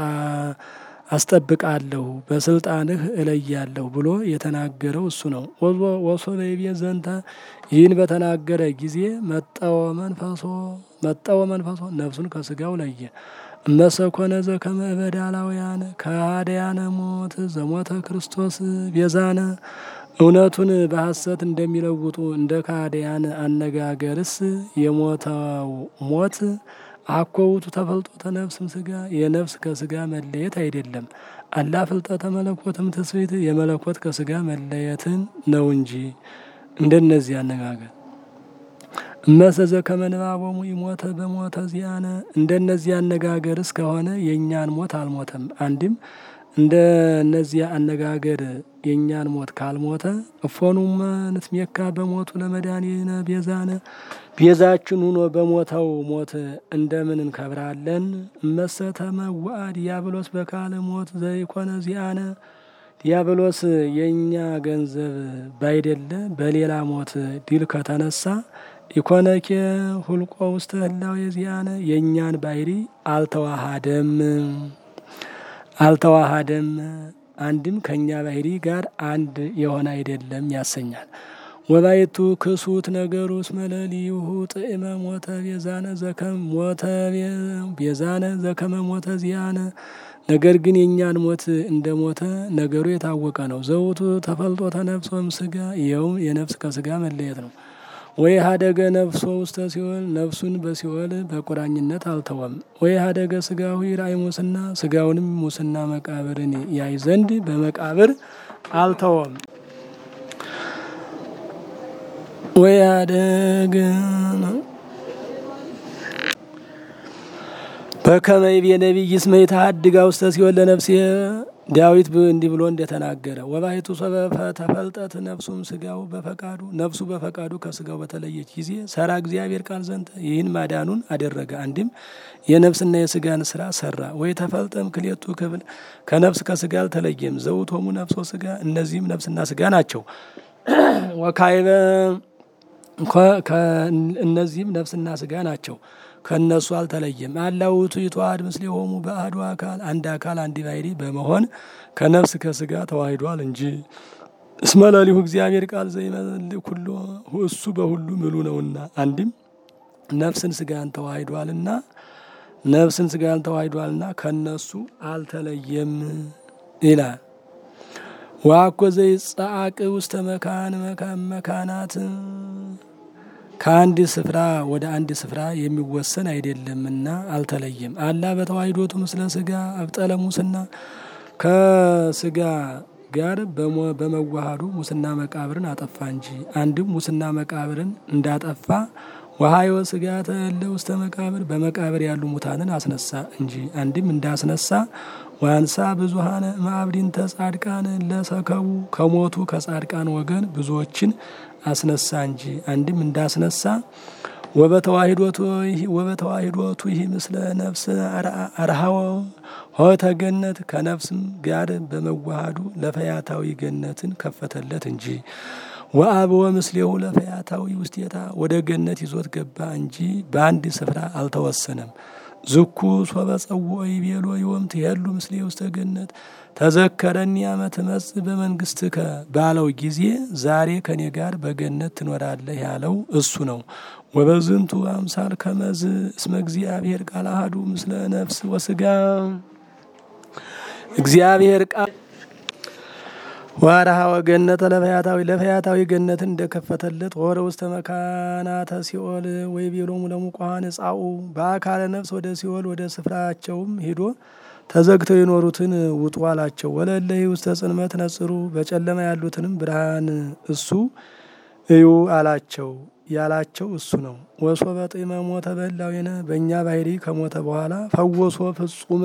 አስጠብቃለሁ በስልጣንህ እለያለሁ ብሎ የተናገረው እሱ ነው። ወሶ በይቤ ዘንተ ይህን በተናገረ ጊዜ መጠወ መንፈሶ መጠወ መንፈሶ ነፍሱን ከስጋው ለየ። እመሰኮነ ዘከመ እበዳላውያን ከሃዲያነ ሞት ዘሞተ ክርስቶስ ቤዛነ እውነቱን በሐሰት እንደሚለውጡ እንደ ከሃዲያን አነጋገርስ የሞተው ሞት አኮውቱ ተፈልጦተ ነፍስም ስጋ የነፍስ ከስጋ መለየት አይደለም። አላ ፍልጠተ መለኮትም ትስብእት የመለኮት ከስጋ መለየትን ነው እንጂ እንደነዚህ አነጋገር እመሰዘ ከመንባቦሙ ይሞተ በሞተ ዚያነ እንደነዚህ አነጋገር እስከሆነ የእኛን ሞት አልሞተም። አንድም እንደ እነዚያ አነጋገር የእኛን ሞት ካልሞተ እፎኑመ ንትሜካ በሞቱ ለመድኃኒነ ቤዛነ ቤዛችን ሁኖ በሞተው ሞት እንደምን እንከብራለን? እመሰ ተመውአ ዲያብሎስ በካለ ሞት ዘይኮነ ዚአነ ዲያብሎስ የእኛ ገንዘብ ባይደለ በሌላ ሞት ድል ከተነሳ ኢኮነኬ ሁልቆ ውስተ ህላዌ ዚአነ የእኛን ባሕሪ አልተዋሃደም አልተዋሃደም አንድም ከእኛ ባሕሪ ጋር አንድ የሆነ አይደለም ያሰኛል። ወባይቱ ክሱት ነገሩ እስመ ለሊሁ ጥዕመ ሞተ ቤዛነ ዘከመ ሞተ ቤዛነ ዘከመ ሞተ ዚአነ ነገር ግን የእኛን ሞት እንደ ሞተ ነገሩ የታወቀ ነው። ዘውቱ ተፈልጦተ ነፍሶም ስጋ ይኸውም የነፍስ ከስጋ መለየት ነው። ወይ ሀደገ ነፍሶ ውስተ ሲኦል ነፍሱን በሲኦል በቁራኝነት አልተወም። ወይ ሀደገ ስጋሁ ይራእይ ሙስና ስጋውንም ሙስና መቃብርን ያይ ዘንድ በመቃብር አልተወም። ወይ ሀደገ በከመ ይቤ ነቢይ እስመ ይትሐድጋ ውስተ ሲኦል ለነፍሴ ዳዊት እንዲህ ብሎ እንደተናገረ ወባሕቱ ሰበፈ ተፈልጠት ነፍሱም ስጋው በፈቃዱ ነፍሱ በፈቃዱ ከስጋው በተለየች ጊዜ ሰራ እግዚአብሔር ቃል ዘንተ ይህን ማዳኑን አደረገ። አንድም የነፍስና የስጋን ስራ ሰራ። ወይ ተፈልጠም ክሌቱ ክብል ከነፍስ ከስጋ አልተለየም። ዘውቶሙ ነፍሶ ስጋ እነዚህም ነፍስና ስጋ ናቸው። ወካይበ እነዚህም ነፍስና ስጋ ናቸው። ከእነሱ አልተለየም። አላውቱ ይተዋሃድ ምስሌሆሙ በአሐዱ አካል አንድ አካል አንድ ባሕሪ በመሆን ከነፍስ ከስጋ ተዋሂዷል እንጂ እስመ ለሊሁ እግዚአብሔር ቃል ዘይመልእ ኩሎ እሱ በሁሉ ምሉ ነውና። አንድም ነፍስን ስጋን ተዋሂዷልና ነፍስን ስጋን ተዋሂዷልና ከነሱ አልተለየም ይላል። ዋኮ ዘይጸአቅ ውስተ መካን መካናት ከአንድ ስፍራ ወደ አንድ ስፍራ የሚወሰን አይደለምና አልተለየም። አላ በተዋሂዶቱ ምስለ ስጋ አብጠለ ሙስና ከስጋ ጋር በመዋሃዱ ሙስና መቃብርን አጠፋ እንጂ አንድም ሙስና መቃብርን እንዳጠፋ ወሀዮ ስጋ ተለ ውስተ መቃብር በመቃብር ያሉ ሙታንን አስነሳ እንጂ አንድም እንዳስነሳ ዋንሳ ብዙሀነ ማዕብዲንተ ጻድቃን ለሰከቡ ከሞቱ ከጻድቃን ወገን ብዙዎችን አስነሳ እንጂ አንድም እንዳስነሳ ወበተዋሂዶቱ ይህ ምስለ ነፍስ አርሃወ ሆተ ገነት ከነፍስም ጋር በመዋሃዱ ለፈያታዊ ገነትን ከፈተለት እንጂ ወአብወ ምስሌሁ ለፈያታዊ ውስቴታ ወደ ገነት ይዞት ገባ እንጂ በአንድ ስፍራ አልተወሰነም። ዝኩ ሶበ ጸውዖ ይቤሎ ዮም ትሄሉ ምስሌ ውስተ ገነት ተዘከረኒ አመ ትመጽእ በመንግስትከ ባለው ጊዜ ዛሬ ከኔ ጋር በገነት ትኖራለህ ያለው እሱ ነው። ወበዝንቱ አምሳል ከመዝ እስመ እግዚአብሔር ቃል አሐዱ ምስለ ነፍስ ወስጋ እግዚአብሔር ቃል ዋርሃ ወገነተ ለፈያታዊ ለፈያታዊ ገነትን እንደከፈተለት ወረ ውስተ መካናተ ሲኦል ወይ ቤሎሙ ለሙቋን ጻኡ በአካለ ነፍስ ወደ ሲኦል ወደ ስፍራቸውም ሂዶ ተዘግተው የኖሩትን ውጡ አላቸው። ወለለሂ ውስተ ጽልመት ነጽሩ በጨለማ ያሉትንም ብርሃን እሱ እዩ አላቸው ያላቸው እሱ ነው። ወሶ በጢመ ሞተ በላዊነ በእኛ ባህሪ ከሞተ በኋላ ፈወሶ ፍጹመ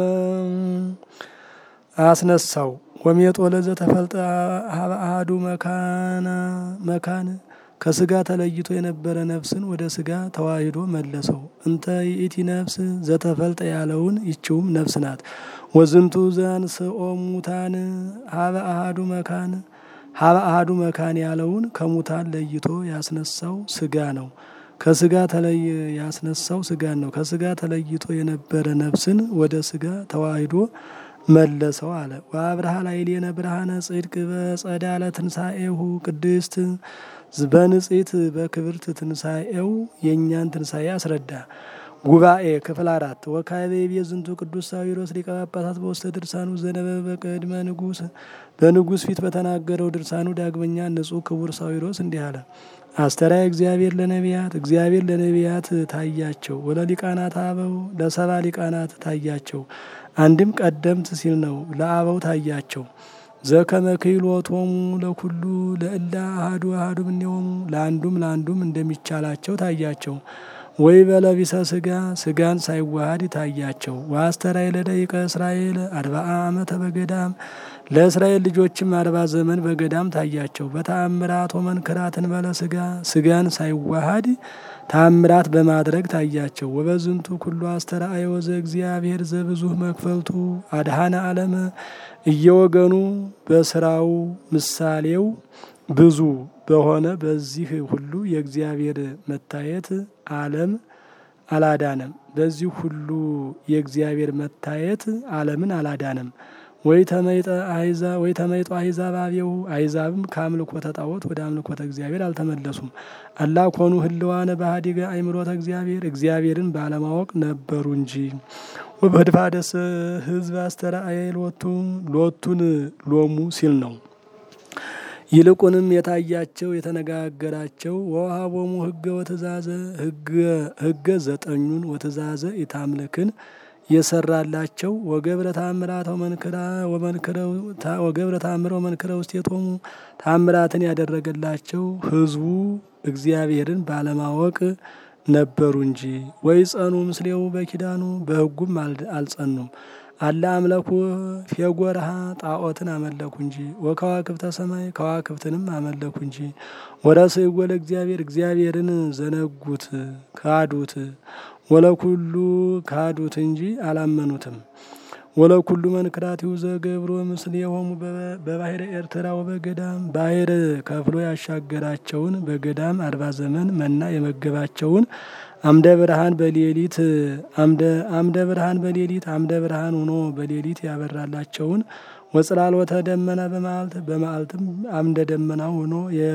አስነሳው ወሜጦ ለዘ ተፈልጠ ሀበ አሐዱ መካና መካን ከስጋ ተለይቶ የነበረ ነፍስን ወደ ስጋ ተዋሂዶ መለሰው። እንተ ይእቲ ነፍስ ዘተፈልጠ ያለውን ይችውም ነፍስ ናት። ወዝንቱ ዘአንስኦ ሙታን ሀበ አሐዱ መካን ሀበ አሐዱ መካን ያለውን ከሙታን ለይቶ ያስነሳው ስጋ ነው። ከስጋ ተለይ ያስነሳው ስጋን ነው። ከስጋ ተለይቶ የነበረ ነፍስን ወደ ስጋ ተዋሂዶ መለሰው አለ። ወአብርሃ ላዕሌነ ብርሃነ ጽድቅ በጸዳለ ትንሣኤሁ ቅድስት በንጽሕት በክብርት ትንሣኤው የእኛን ትንሣኤ አስረዳ። ጉባኤ ክፍል አራት ወካዕበ ይቤ ዝንቱ ቅዱስ ሳዊሮስ ሊቀ ጳጳሳት በውስተ ድርሳኑ ዘነበበ በቅድመ ንጉሥ በንጉሥ ፊት በተናገረው ድርሳኑ ዳግመኛ ንጹሕ ክቡር ሳዊሮስ እንዲህ አለ። አስተርአየ እግዚአብሔር ለነቢያት እግዚአብሔር ለነቢያት ታያቸው። ወለሊቃናት አበው ለሰባ ሊቃናት ታያቸው። አንድም ቀደምት ሲል ነው። ለአበው ታያቸው። ዘከመ ክህሎቶሙ ለኩሉ ለእላ አሐዱ አሐዱ እምኔሆሙ ለአንዱም ለአንዱም እንደሚቻላቸው ታያቸው። ወይ በለቢሰ ስጋ ስጋን ሳይዋሃድ ታያቸው። ወአስተርአየ ለደቂቀ እስራኤል አርባአ ዓመተ በገዳም ለእስራኤል ልጆችም አርባ ዘመን በገዳም ታያቸው። በተአምራት ወመንክራትን በለ ስጋ ስጋን ሳይዋሃድ ታምራት በማድረግ ታያቸው። ወበዝንቱ ኩሉ አስተርአየ ወዘ እግዚአብሔር ዘብዙህ መክፈልቱ አድኃነ ዓለመ እየወገኑ በስራው ምሳሌው ብዙ በሆነ በዚህ ሁሉ የእግዚአብሔር መታየት ዓለም አላዳነም። በዚህ ሁሉ የእግዚአብሔር መታየት ዓለምን አላዳነም። ወይ ተመይጠ አይዛ ወይ ተመይጦ አይዛብ አብየው አይዛብም ከአምልኮተ ጣዖት ወደ አምልኮተ እግዚአብሔር አልተመለሱም። አላ ኮኑ ህልዋነ ባህዲገ አይምሮተ እግዚአብሔር እግዚአብሔርን ባለማወቅ ነበሩ እንጂ። ወበድፋደስ ህዝብ አስተርአየ ሎቱ ሎቱን ሎሙ ሲል ነው። ይልቁንም የታያቸው የተነጋገራቸው ወውሃቦሙ ህገ ወትእዛዘ ህገ ዘጠኙን ወትእዛዘ ኢታምልክን የሰራላቸው ወገብረ ታምራት ወመንክራ ወገብረ ታምረ ወመንክረ ውስቴቶሙ ታምራትን ያደረገላቸው ህዝቡ እግዚአብሔርን ባለማወቅ ነበሩ እንጂ። ወይ ጸኑ ምስሌው በኪዳኑ በህጉም አልጸኑም። አላ አምለኩ ፌጎርሃ ጣዖትን አመለኩ እንጂ። ወከዋክብተ ሰማይ ከዋክብትንም አመለኩ እንጂ። ወረስእዎ ለእግዚአብሔር እግዚአብሔርን ዘነጉት ካዱት። ወለኩሉ ካዱት እንጂ አላመኑትም። ወለኩሉ መንክራቲሁ ዘገብሮ ምስሌሆሙ በባህረ ኤርትራ ወበገዳም ባህር ከፍሎ ያሻገራቸውን በገዳም አርባ ዘመን መና የመገባቸውን አምደ ብርሃን በሌሊት አምደ ብርሃን በሌሊት አምደ ብርሃን ሆኖ በሌሊት ያበራላቸውን ወጽላሎተ ደመና በመዓልት በመዓልትም አምደ ደመና ሆኖ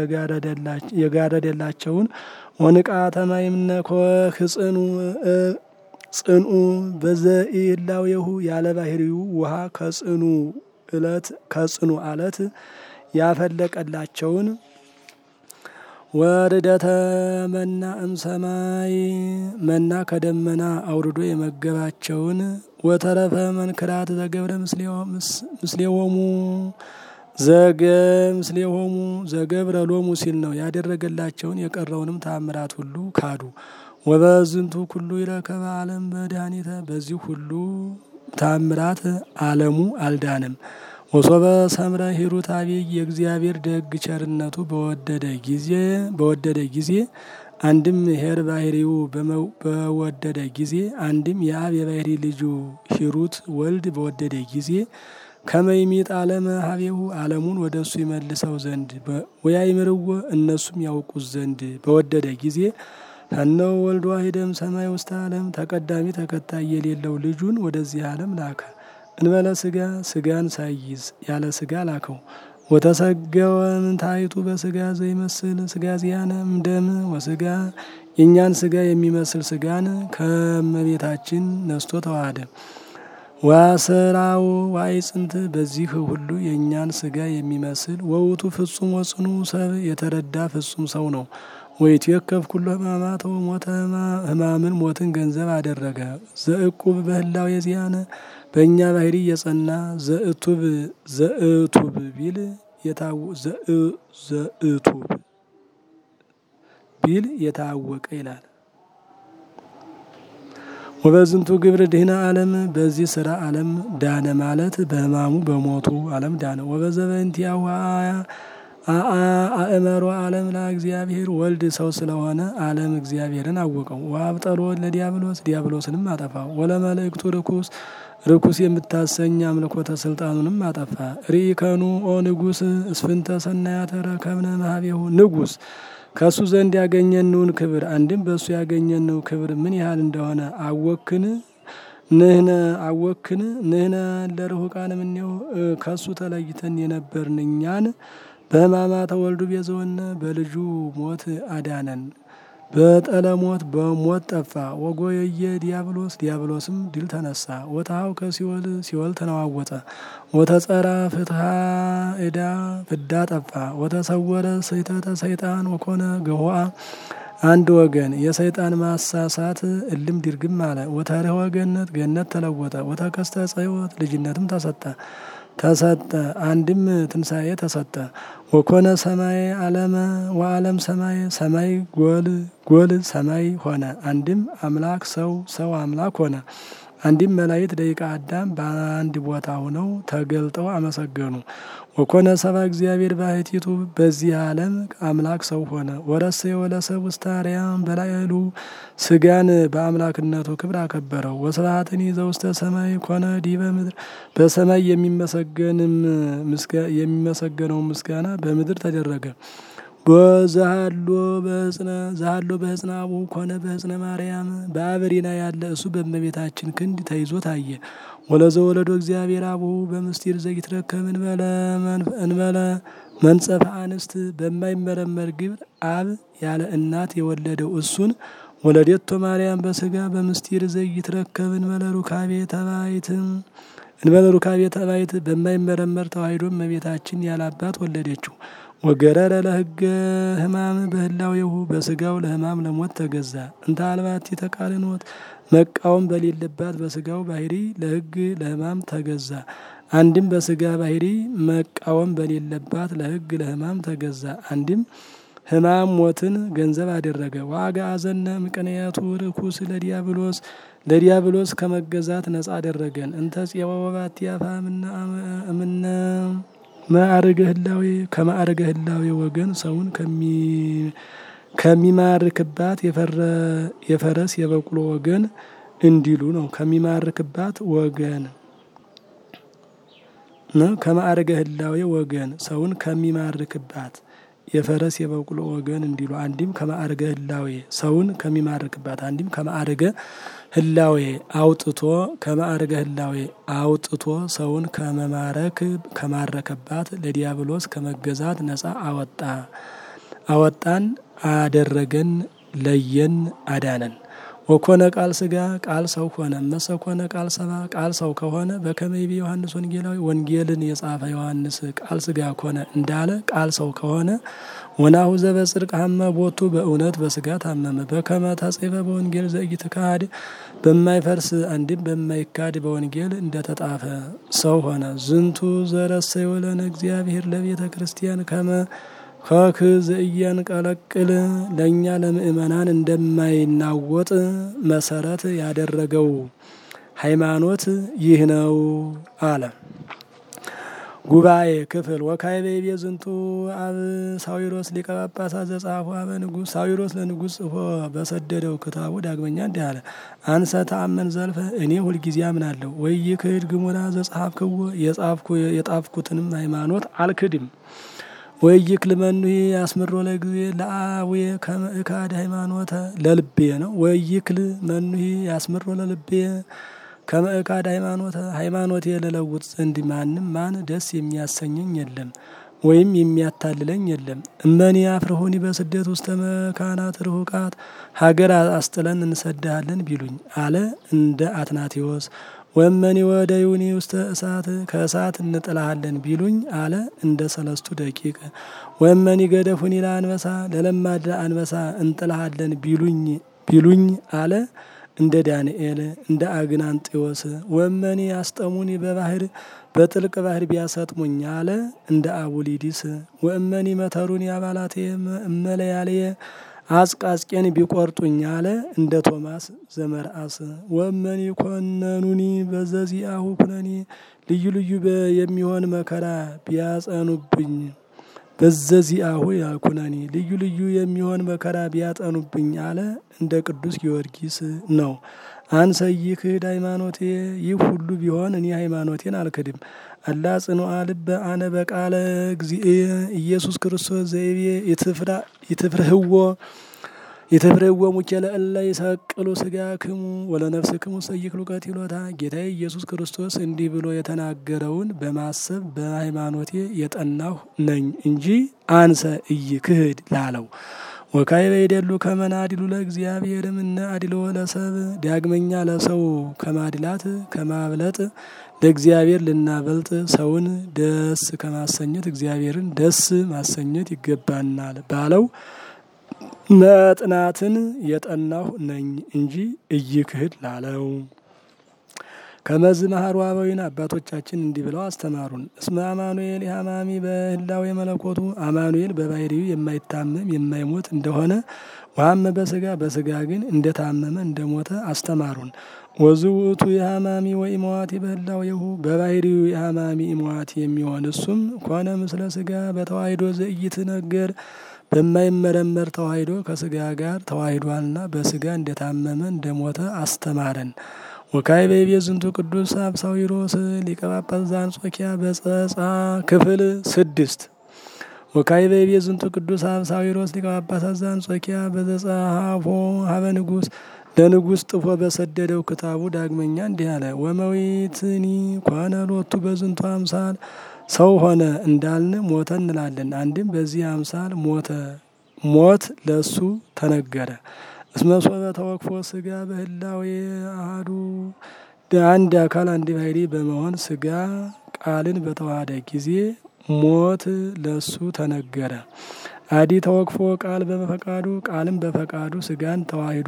የጋረደላቸውን ወንቃተ ማይምነ ኮህጽኑ ጽንኡ በዘኢላዌሁ ያለ ባህሪው ውሃ ከጽኑ እለት ከጽኑ አለት ያፈለቀላቸውን ወርደተ መና እምሰማይ መና ከደመና አውርዶ የመገባቸውን ወተረፈ መንክራት ዘገብረ ምስሌሆሙ ዘገ ምስሌሆሙ ዘገብረ ሎሙ ሲል ነው ያደረገላቸውን የቀረውንም ተአምራት ሁሉ ካዱ። ወበዝንቱ ኩሉ ይረከበ ዓለም መድኃኒተ በዚህ ሁሉ ተአምራት ዓለሙ አልዳንም። ወሶበ ሰምረ ሂሩት አብይ የእግዚአብሔር ደግ ቸርነቱ በወደደ ጊዜ በወደደ ጊዜ አንድም ሄር ባህሪው በወደደ ጊዜ አንድም የአብ የባህሪ ልጁ ሂሩት ወልድ በወደደ ጊዜ ከመይሚጥ ዓለመ ሀቤሁ ዓለሙን ወደ እሱ ይመልሰው ዘንድ ወያይምርዎ እነሱም ያውቁት ዘንድ በወደደ ጊዜ ከነው ወልድ ዋሂደም ሰማይ ውስተ ዓለም ተቀዳሚ ተከታይ የሌለው ልጁን ወደዚህ ዓለም ላከ። እንበለ ስጋ ስጋን ሳይዝ ያለ ስጋ ላከው። ወተሰገወ ምንታይቱ በስጋ ዘይመስል ስጋ ዚያነም ደም ወስጋ የእኛን ስጋ የሚመስል ስጋን ከመቤታችን ነስቶ ተዋሃደ። ዋስራው ዋይ ጽንት በዚህ ሁሉ የእኛን ስጋ የሚመስል ወውቱ ፍጹም ወጽኑ ሰብ የተረዳ ፍጹም ሰው ነው። ወይትዌከፍ ኩሎ ሕማማተ ሞተ ሕማምን ሞትን ገንዘብ አደረገ። ዘእቁብ በህላው የዚያነ በእኛ ባህሪ የጸና ዘእቱብ ዘእቱብ ቢል የታው ዘእቱብ ቢል የታወቀ ይላል። ወበዝንቱ ግብር ድህነ ዓለም በዚህ ስራ ዓለም ዳነ ማለት በሕማሙ በሞቱ ዓለም ዳነ። ወበዘበንቲያው አእመሮ ዓለም ለእግዚአብሔር ወልድ ሰው ስለሆነ ዓለም እግዚአብሔርን አወቀው። ወአብጠሎ ለዲያብሎስ ዲያብሎስንም አጠፋ። ወለመልእክቱ ርኩስ ርኩስ የምታሰኝ አምልኮተ ስልጣኑንም አጠፋ። ሪከኑ ኦ ንጉስ እስፍንተ ሰናያተ ረከብነ መሀቤሁ ንጉስ ከእሱ ዘንድ ያገኘንውን ክብር አንድም በእሱ ያገኘነው ክብር ምን ያህል እንደሆነ አወክን ንህነ አወክን ንህነ ለርሁቃን ምኔው ከእሱ ተለይተን የነበርን እኛን በሕማማተ ወልዱ ቤዘወነ በልጁ ሞት አዳነን። በጠለሞት በሞት ጠፋ። ወጎየየ ዲያብሎስ ዲያብሎስም ድል ተነሳ። ወታሃው ከሲኦል ሲኦል ተነዋወጠ። ወተጸራ ፍትሃ ዕዳ ፍዳ ጠፋ። ወተሰወረ ስሕተተ ሰይጣን ወኮነ ገሆአ አንድ ወገን የሰይጣን ማሳሳት እልም ድርግም አለ። ወተርኅወ ገነት ገነት ተለወጠ። ወተከስተ ሕይወት ልጅነትም ተሰጠ ተሰጠ አንድም ትንሣኤ ተሰጠ። ወኮነ ሰማይ አለመ ወአለም ሰማይ ሰማይ ጎል ጎል ሰማይ ሆነ። አንድም አምላክ ሰው ሰው አምላክ ሆነ። አንድም መላእክት ደቂቀ አዳም በአንድ ቦታ ሆነው ተገልጠው አመሰገኑ። ወኮነ ሰባ እግዚአብሔር ባሕቲቱ በዚህ ዓለም አምላክ ሰው ሆነ። ወረሰየ ወለሰብ ውስተ አርያም በላዕሉ ስጋን በአምላክነቱ ክብር አከበረው። ወስብሐትኒ ዘውስተ ሰማይ ኮነ ዲበ ምድር በሰማይ የሚመሰገንም የሚመሰገነው ምስጋና በምድር ተደረገ። በዛሃሎ በህጽነ ዛሃሎ በህጽነ አቡ ኮነ በህጽነ ማርያም በአበሪና ያለ እሱ በእመቤታችን ክንድ ተይዞ ታየ። ወለዘ ወለዶ እግዚአብሔር አቡ በምስጢር ዘይትረከብ እንበለ መንጸፈ አንስት በማይመረመር ግብር አብ ያለ እናት የወለደው እሱን ወለዴቶ ማርያም በስጋ በምስጢር ዘይትረከብ እንበለ ሩካቤ ተባይት እንበለ ሩካቤ ተባይት በማይመረመር ተዋሕዶ እመቤታችን ያለ አባት ወለደችው። ወገረረ ለህገ ህማም በህላዌሁ በስጋው ለህማም ለሞት ተገዛ። እንተ አልባቲ ተቃርኖት መቃወም በሌለባት በስጋው ባህሪ ለህግ ለህማም ተገዛ። አንድም በስጋ ባህሪ መቃወም በሌለባት ለህግ ለህማም ተገዛ። አንድም ህማም ሞትን ገንዘብ አደረገ። ዋጋ አዘነ ምቅንያቱ ርኩስ ለዲያብሎስ ለዲያብሎስ ከመገዛት ነጻ አደረገን። እንተ ጽዋ ወባቲ አፋ እምነ ማዕርገ ህላዌ ከማዕርገ ህላዌ ወገን ሰውን ከሚማርክባት የፈረስ የበቅሎ ወገን እንዲሉ ነው። ከሚማርክባት ወገን ከማዕርገ ህላዌ ወገን ሰውን ከሚማርክባት የፈረስ የበቅሎ ወገን እንዲሉ አንዲም ከማዕርገ ህላዌ ሰውን ከሚማርክባት አንዲም ከማዕርገ ህላዌ አውጥቶ ከማዕርገ ህላዌ አውጥቶ ሰውን ከመማረክ ከማረከባት ለዲያብሎስ ከመገዛት ነጻ አወጣ አወጣን አደረገን ለየን አዳነን። ወኮነ ቃል ስጋ ቃል ሰው ሆነ። መሰ ኮነ ቃል ሰባ ቃል ሰው ከሆነ በከመይቤ ዮሐንስ ወንጌላዊ ወንጌልን የጻፈ ዮሐንስ ቃል ስጋ ኮነ እንዳለ ቃል ሰው ከሆነ ወናሁ ዘበጽድቅ ሀመ ቦቱ በእውነት በስጋ ታመመ። በከመ ተጽሕፈ በወንጌል ዘኢትካድ በማይፈርስ አንድም በማይካድ በወንጌል እንደተጣፈ ሰው ሆነ። ዝንቱ ዘረሰዮ ለነ እግዚአብሔር ለቤተ ክርስቲያን ከመ ከክ ዘኢያንቀለቅል ለእኛ ለምእመናን እንደማይናወጥ መሰረት ያደረገው ሃይማኖት ይህ ነው አለ። ጉባኤ ክፍል ወካዕበ ይቤ ዝንቱ አብ ሳዊሮስ ሊቀ ጳጳሳት ዘጻፎ አበ ንጉሥ ሳዊሮስ ለንጉሥ ጽፎ በሰደደው ክታቡ ዳግመኛ እንዲህ አለ። አንሰ ተአመን ዘልፈ እኔ ሁልጊዜ አምናለሁ። ወኢይክህድ ግሙራ ዘጸሐፍክዎ የጣፍኩትንም ሃይማኖት አልክድም። ወኢይክል መኑሂ ያስምሮ ለጊዜ ለአቡየ ከመ እካድ ሃይማኖተ ለልቤ ነው። ወኢይክል መኑሂ ያስምሮ ለልቤ ከመ እካድ ሃይማኖተ ሃይማኖቴ ልለውጥ ዘንድ ማንም ማን ደስ የሚያሰኘኝ የለም ወይም የሚያታልለኝ የለም። እመኒ አፍርሁኒ በስደት ውስተ መካናት ርሁቃት ሀገር አስጥለን እንሰድሃለን ቢሉኝ አለ እንደ አትናቴዎስ። ወመኒ ወደ ዩኒ ውስተ እሳት ከእሳት እንጥልሃለን ቢሉኝ አለ እንደ ሰለስቱ ደቂቅ። ወመኒ ገደፉኒ ለአንበሳ ለለማዳ አንበሳ እንጥልሃለን ቢሉኝ ቢሉኝ አለ እንደ ዳንኤል እንደ አግናንጢዎስ። ወመኒ አስጠሙኒ በባህር በጥልቅ ባህር ቢያሰጥሙኝ አለ እንደ አቡሊዲስ። ወእመኒ መተሩኒ አባላቴ እመለያልየ አጽቃጽቄን ቢቆርጡኝ አለ እንደ ቶማስ ዘመርአስ። ወእመኒ ኮነኑኒ በዘዚአሁ ኩነኔ ልዩ ልዩ የሚሆን መከራ ቢያጸኑብኝ በዘዚአሁ ያኩነኒ ልዩ ልዩ የሚሆን መከራ ቢያጠኑብኝ አለ እንደ ቅዱስ ጊዮርጊስ ነው። አንሰ ኢይክህድ ሃይማኖቴ ይህ ሁሉ ቢሆን እኔ ሃይማኖቴን አልክድም። አላ ጽኑዓ ልበ አነ በቃለ እግዚእየ ኢየሱስ ክርስቶስ ዘይቤ ይትፍርህዎ ይትፍርህዎ ሙኬለ እለ ይሰቅሉ ሥጋክሙ ወለነፍስክሙ ሰይክሉ ቀቲሎታ ጌታዬ ኢየሱስ ክርስቶስ እንዲህ ብሎ የተናገረውን በማሰብ በሃይማኖቴ የጠናሁ ነኝ እንጂ አንሰ ኢይክህድ ላለው ወካዕበ ይደሉ ከመ ናዲሉ ለእግዚአብሔር እምነ አድልዎ ለሰብ ዳግመኛ ለሰው ከማድላት ከማብለጥ ለእግዚአብሔር ልናበልጥ ሰውን ደስ ከማሰኘት እግዚአብሔርን ደስ ማሰኘት ይገባናል ባለው መጥናትን የጠናሁ ነኝ እንጂ ኢይክህድ ላለው ከመዝ መሀሩ አበዊን አባቶቻችን እንዲህ ብለው አስተማሩን። እስመ አማኑኤል የሀማሚ በህላዌ መለኮቱ አማኑኤል በባህሪው የማይታመም የማይሞት እንደሆነ ዋመ በስጋ በስጋ ግን እንደታመመ እንደሞተ አስተማሩን። ወዝ ውእቱ የሀማሚ ወኢመዋቲ በህላዌሁ በባህሪው የሀማሚ ኢመዋቲ የሚሆን እሱም ኮነ ምስለ ስጋ በተዋሂዶ ዘኢይትነገር በማይመረመር ተዋሂዶ ከስጋ ጋር ተዋሂዷልና በስጋ እንደታመመ እንደሞተ አስተማረን። ወካዕበ ይቤ ዝንቱ ቅዱስ አብሳዊሮስ ሊቀ ጳጳስ ዘአንጾኪያ በጸጻ ክፍል ስድስት ወካዕበ ይቤ ዝንቱ ቅዱስ አብሳዊሮስ ሊቀ ጳጳሳት ዘአንጾኪያ በዘጸሐፎ ሀበ ንጉሥ ለንጉሥ ጥፎ በሰደደው ክታቡ ዳግመኛ እንዲህ አለ። ወመዊትኒ ኮነ ሎቱ በዝንቱ አምሳል ሰው ሆነ እንዳልን ሞተ እንላለን። አንድም በዚህ አምሳል ሞተ ሞት ለሱ ተነገረ። እስመ ሶበ ተወክፎ ስጋ በህላዌ አሐዱ አንድ አካል አንድ ባሕሪ በመሆን ስጋ ቃልን በተዋሃደ ጊዜ ሞት ለሱ ተነገረ። አዲ ተወክፎ ቃል በፈቃዱ ቃልም በፈቃዱ ስጋን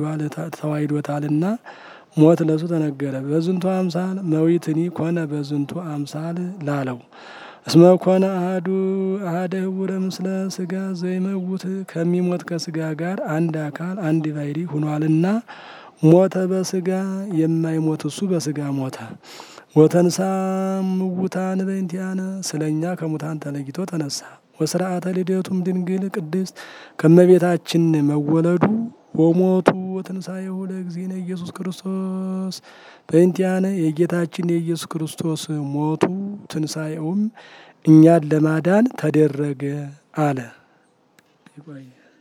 ተዋሂዶታልና ሞት ለሱ ተነገረ። በዝንቱ አምሳል መዊትኒ ኮነ በዝንቱ አምሳል ላለው እስመ ኮነ አሐዱ አሐደ ህቡረ ምስለ ስጋ ዘይመውት ከሚሞት ከስጋ ጋር አንድ አካል አንድ ባሕሪ ሁኗልና ሞተ በስጋ የማይሞት እሱ በስጋ ሞተ። ወተንሳ ምውታን በእንቲአነ ስለኛ ከሙታን ተለይቶ ተነሳ። ወስርዓተ ልደቱም ድንግል ቅድስት ከመቤታችን መወለዱ ወሞቱ ወትንሣኤሁ ለእግዚእነ ኢየሱስ ክርስቶስ በእንቲአነ የጌታችን የኢየሱስ ክርስቶስ ሞቱ ትንሣኤውም እኛን ለማዳን ተደረገ አለ።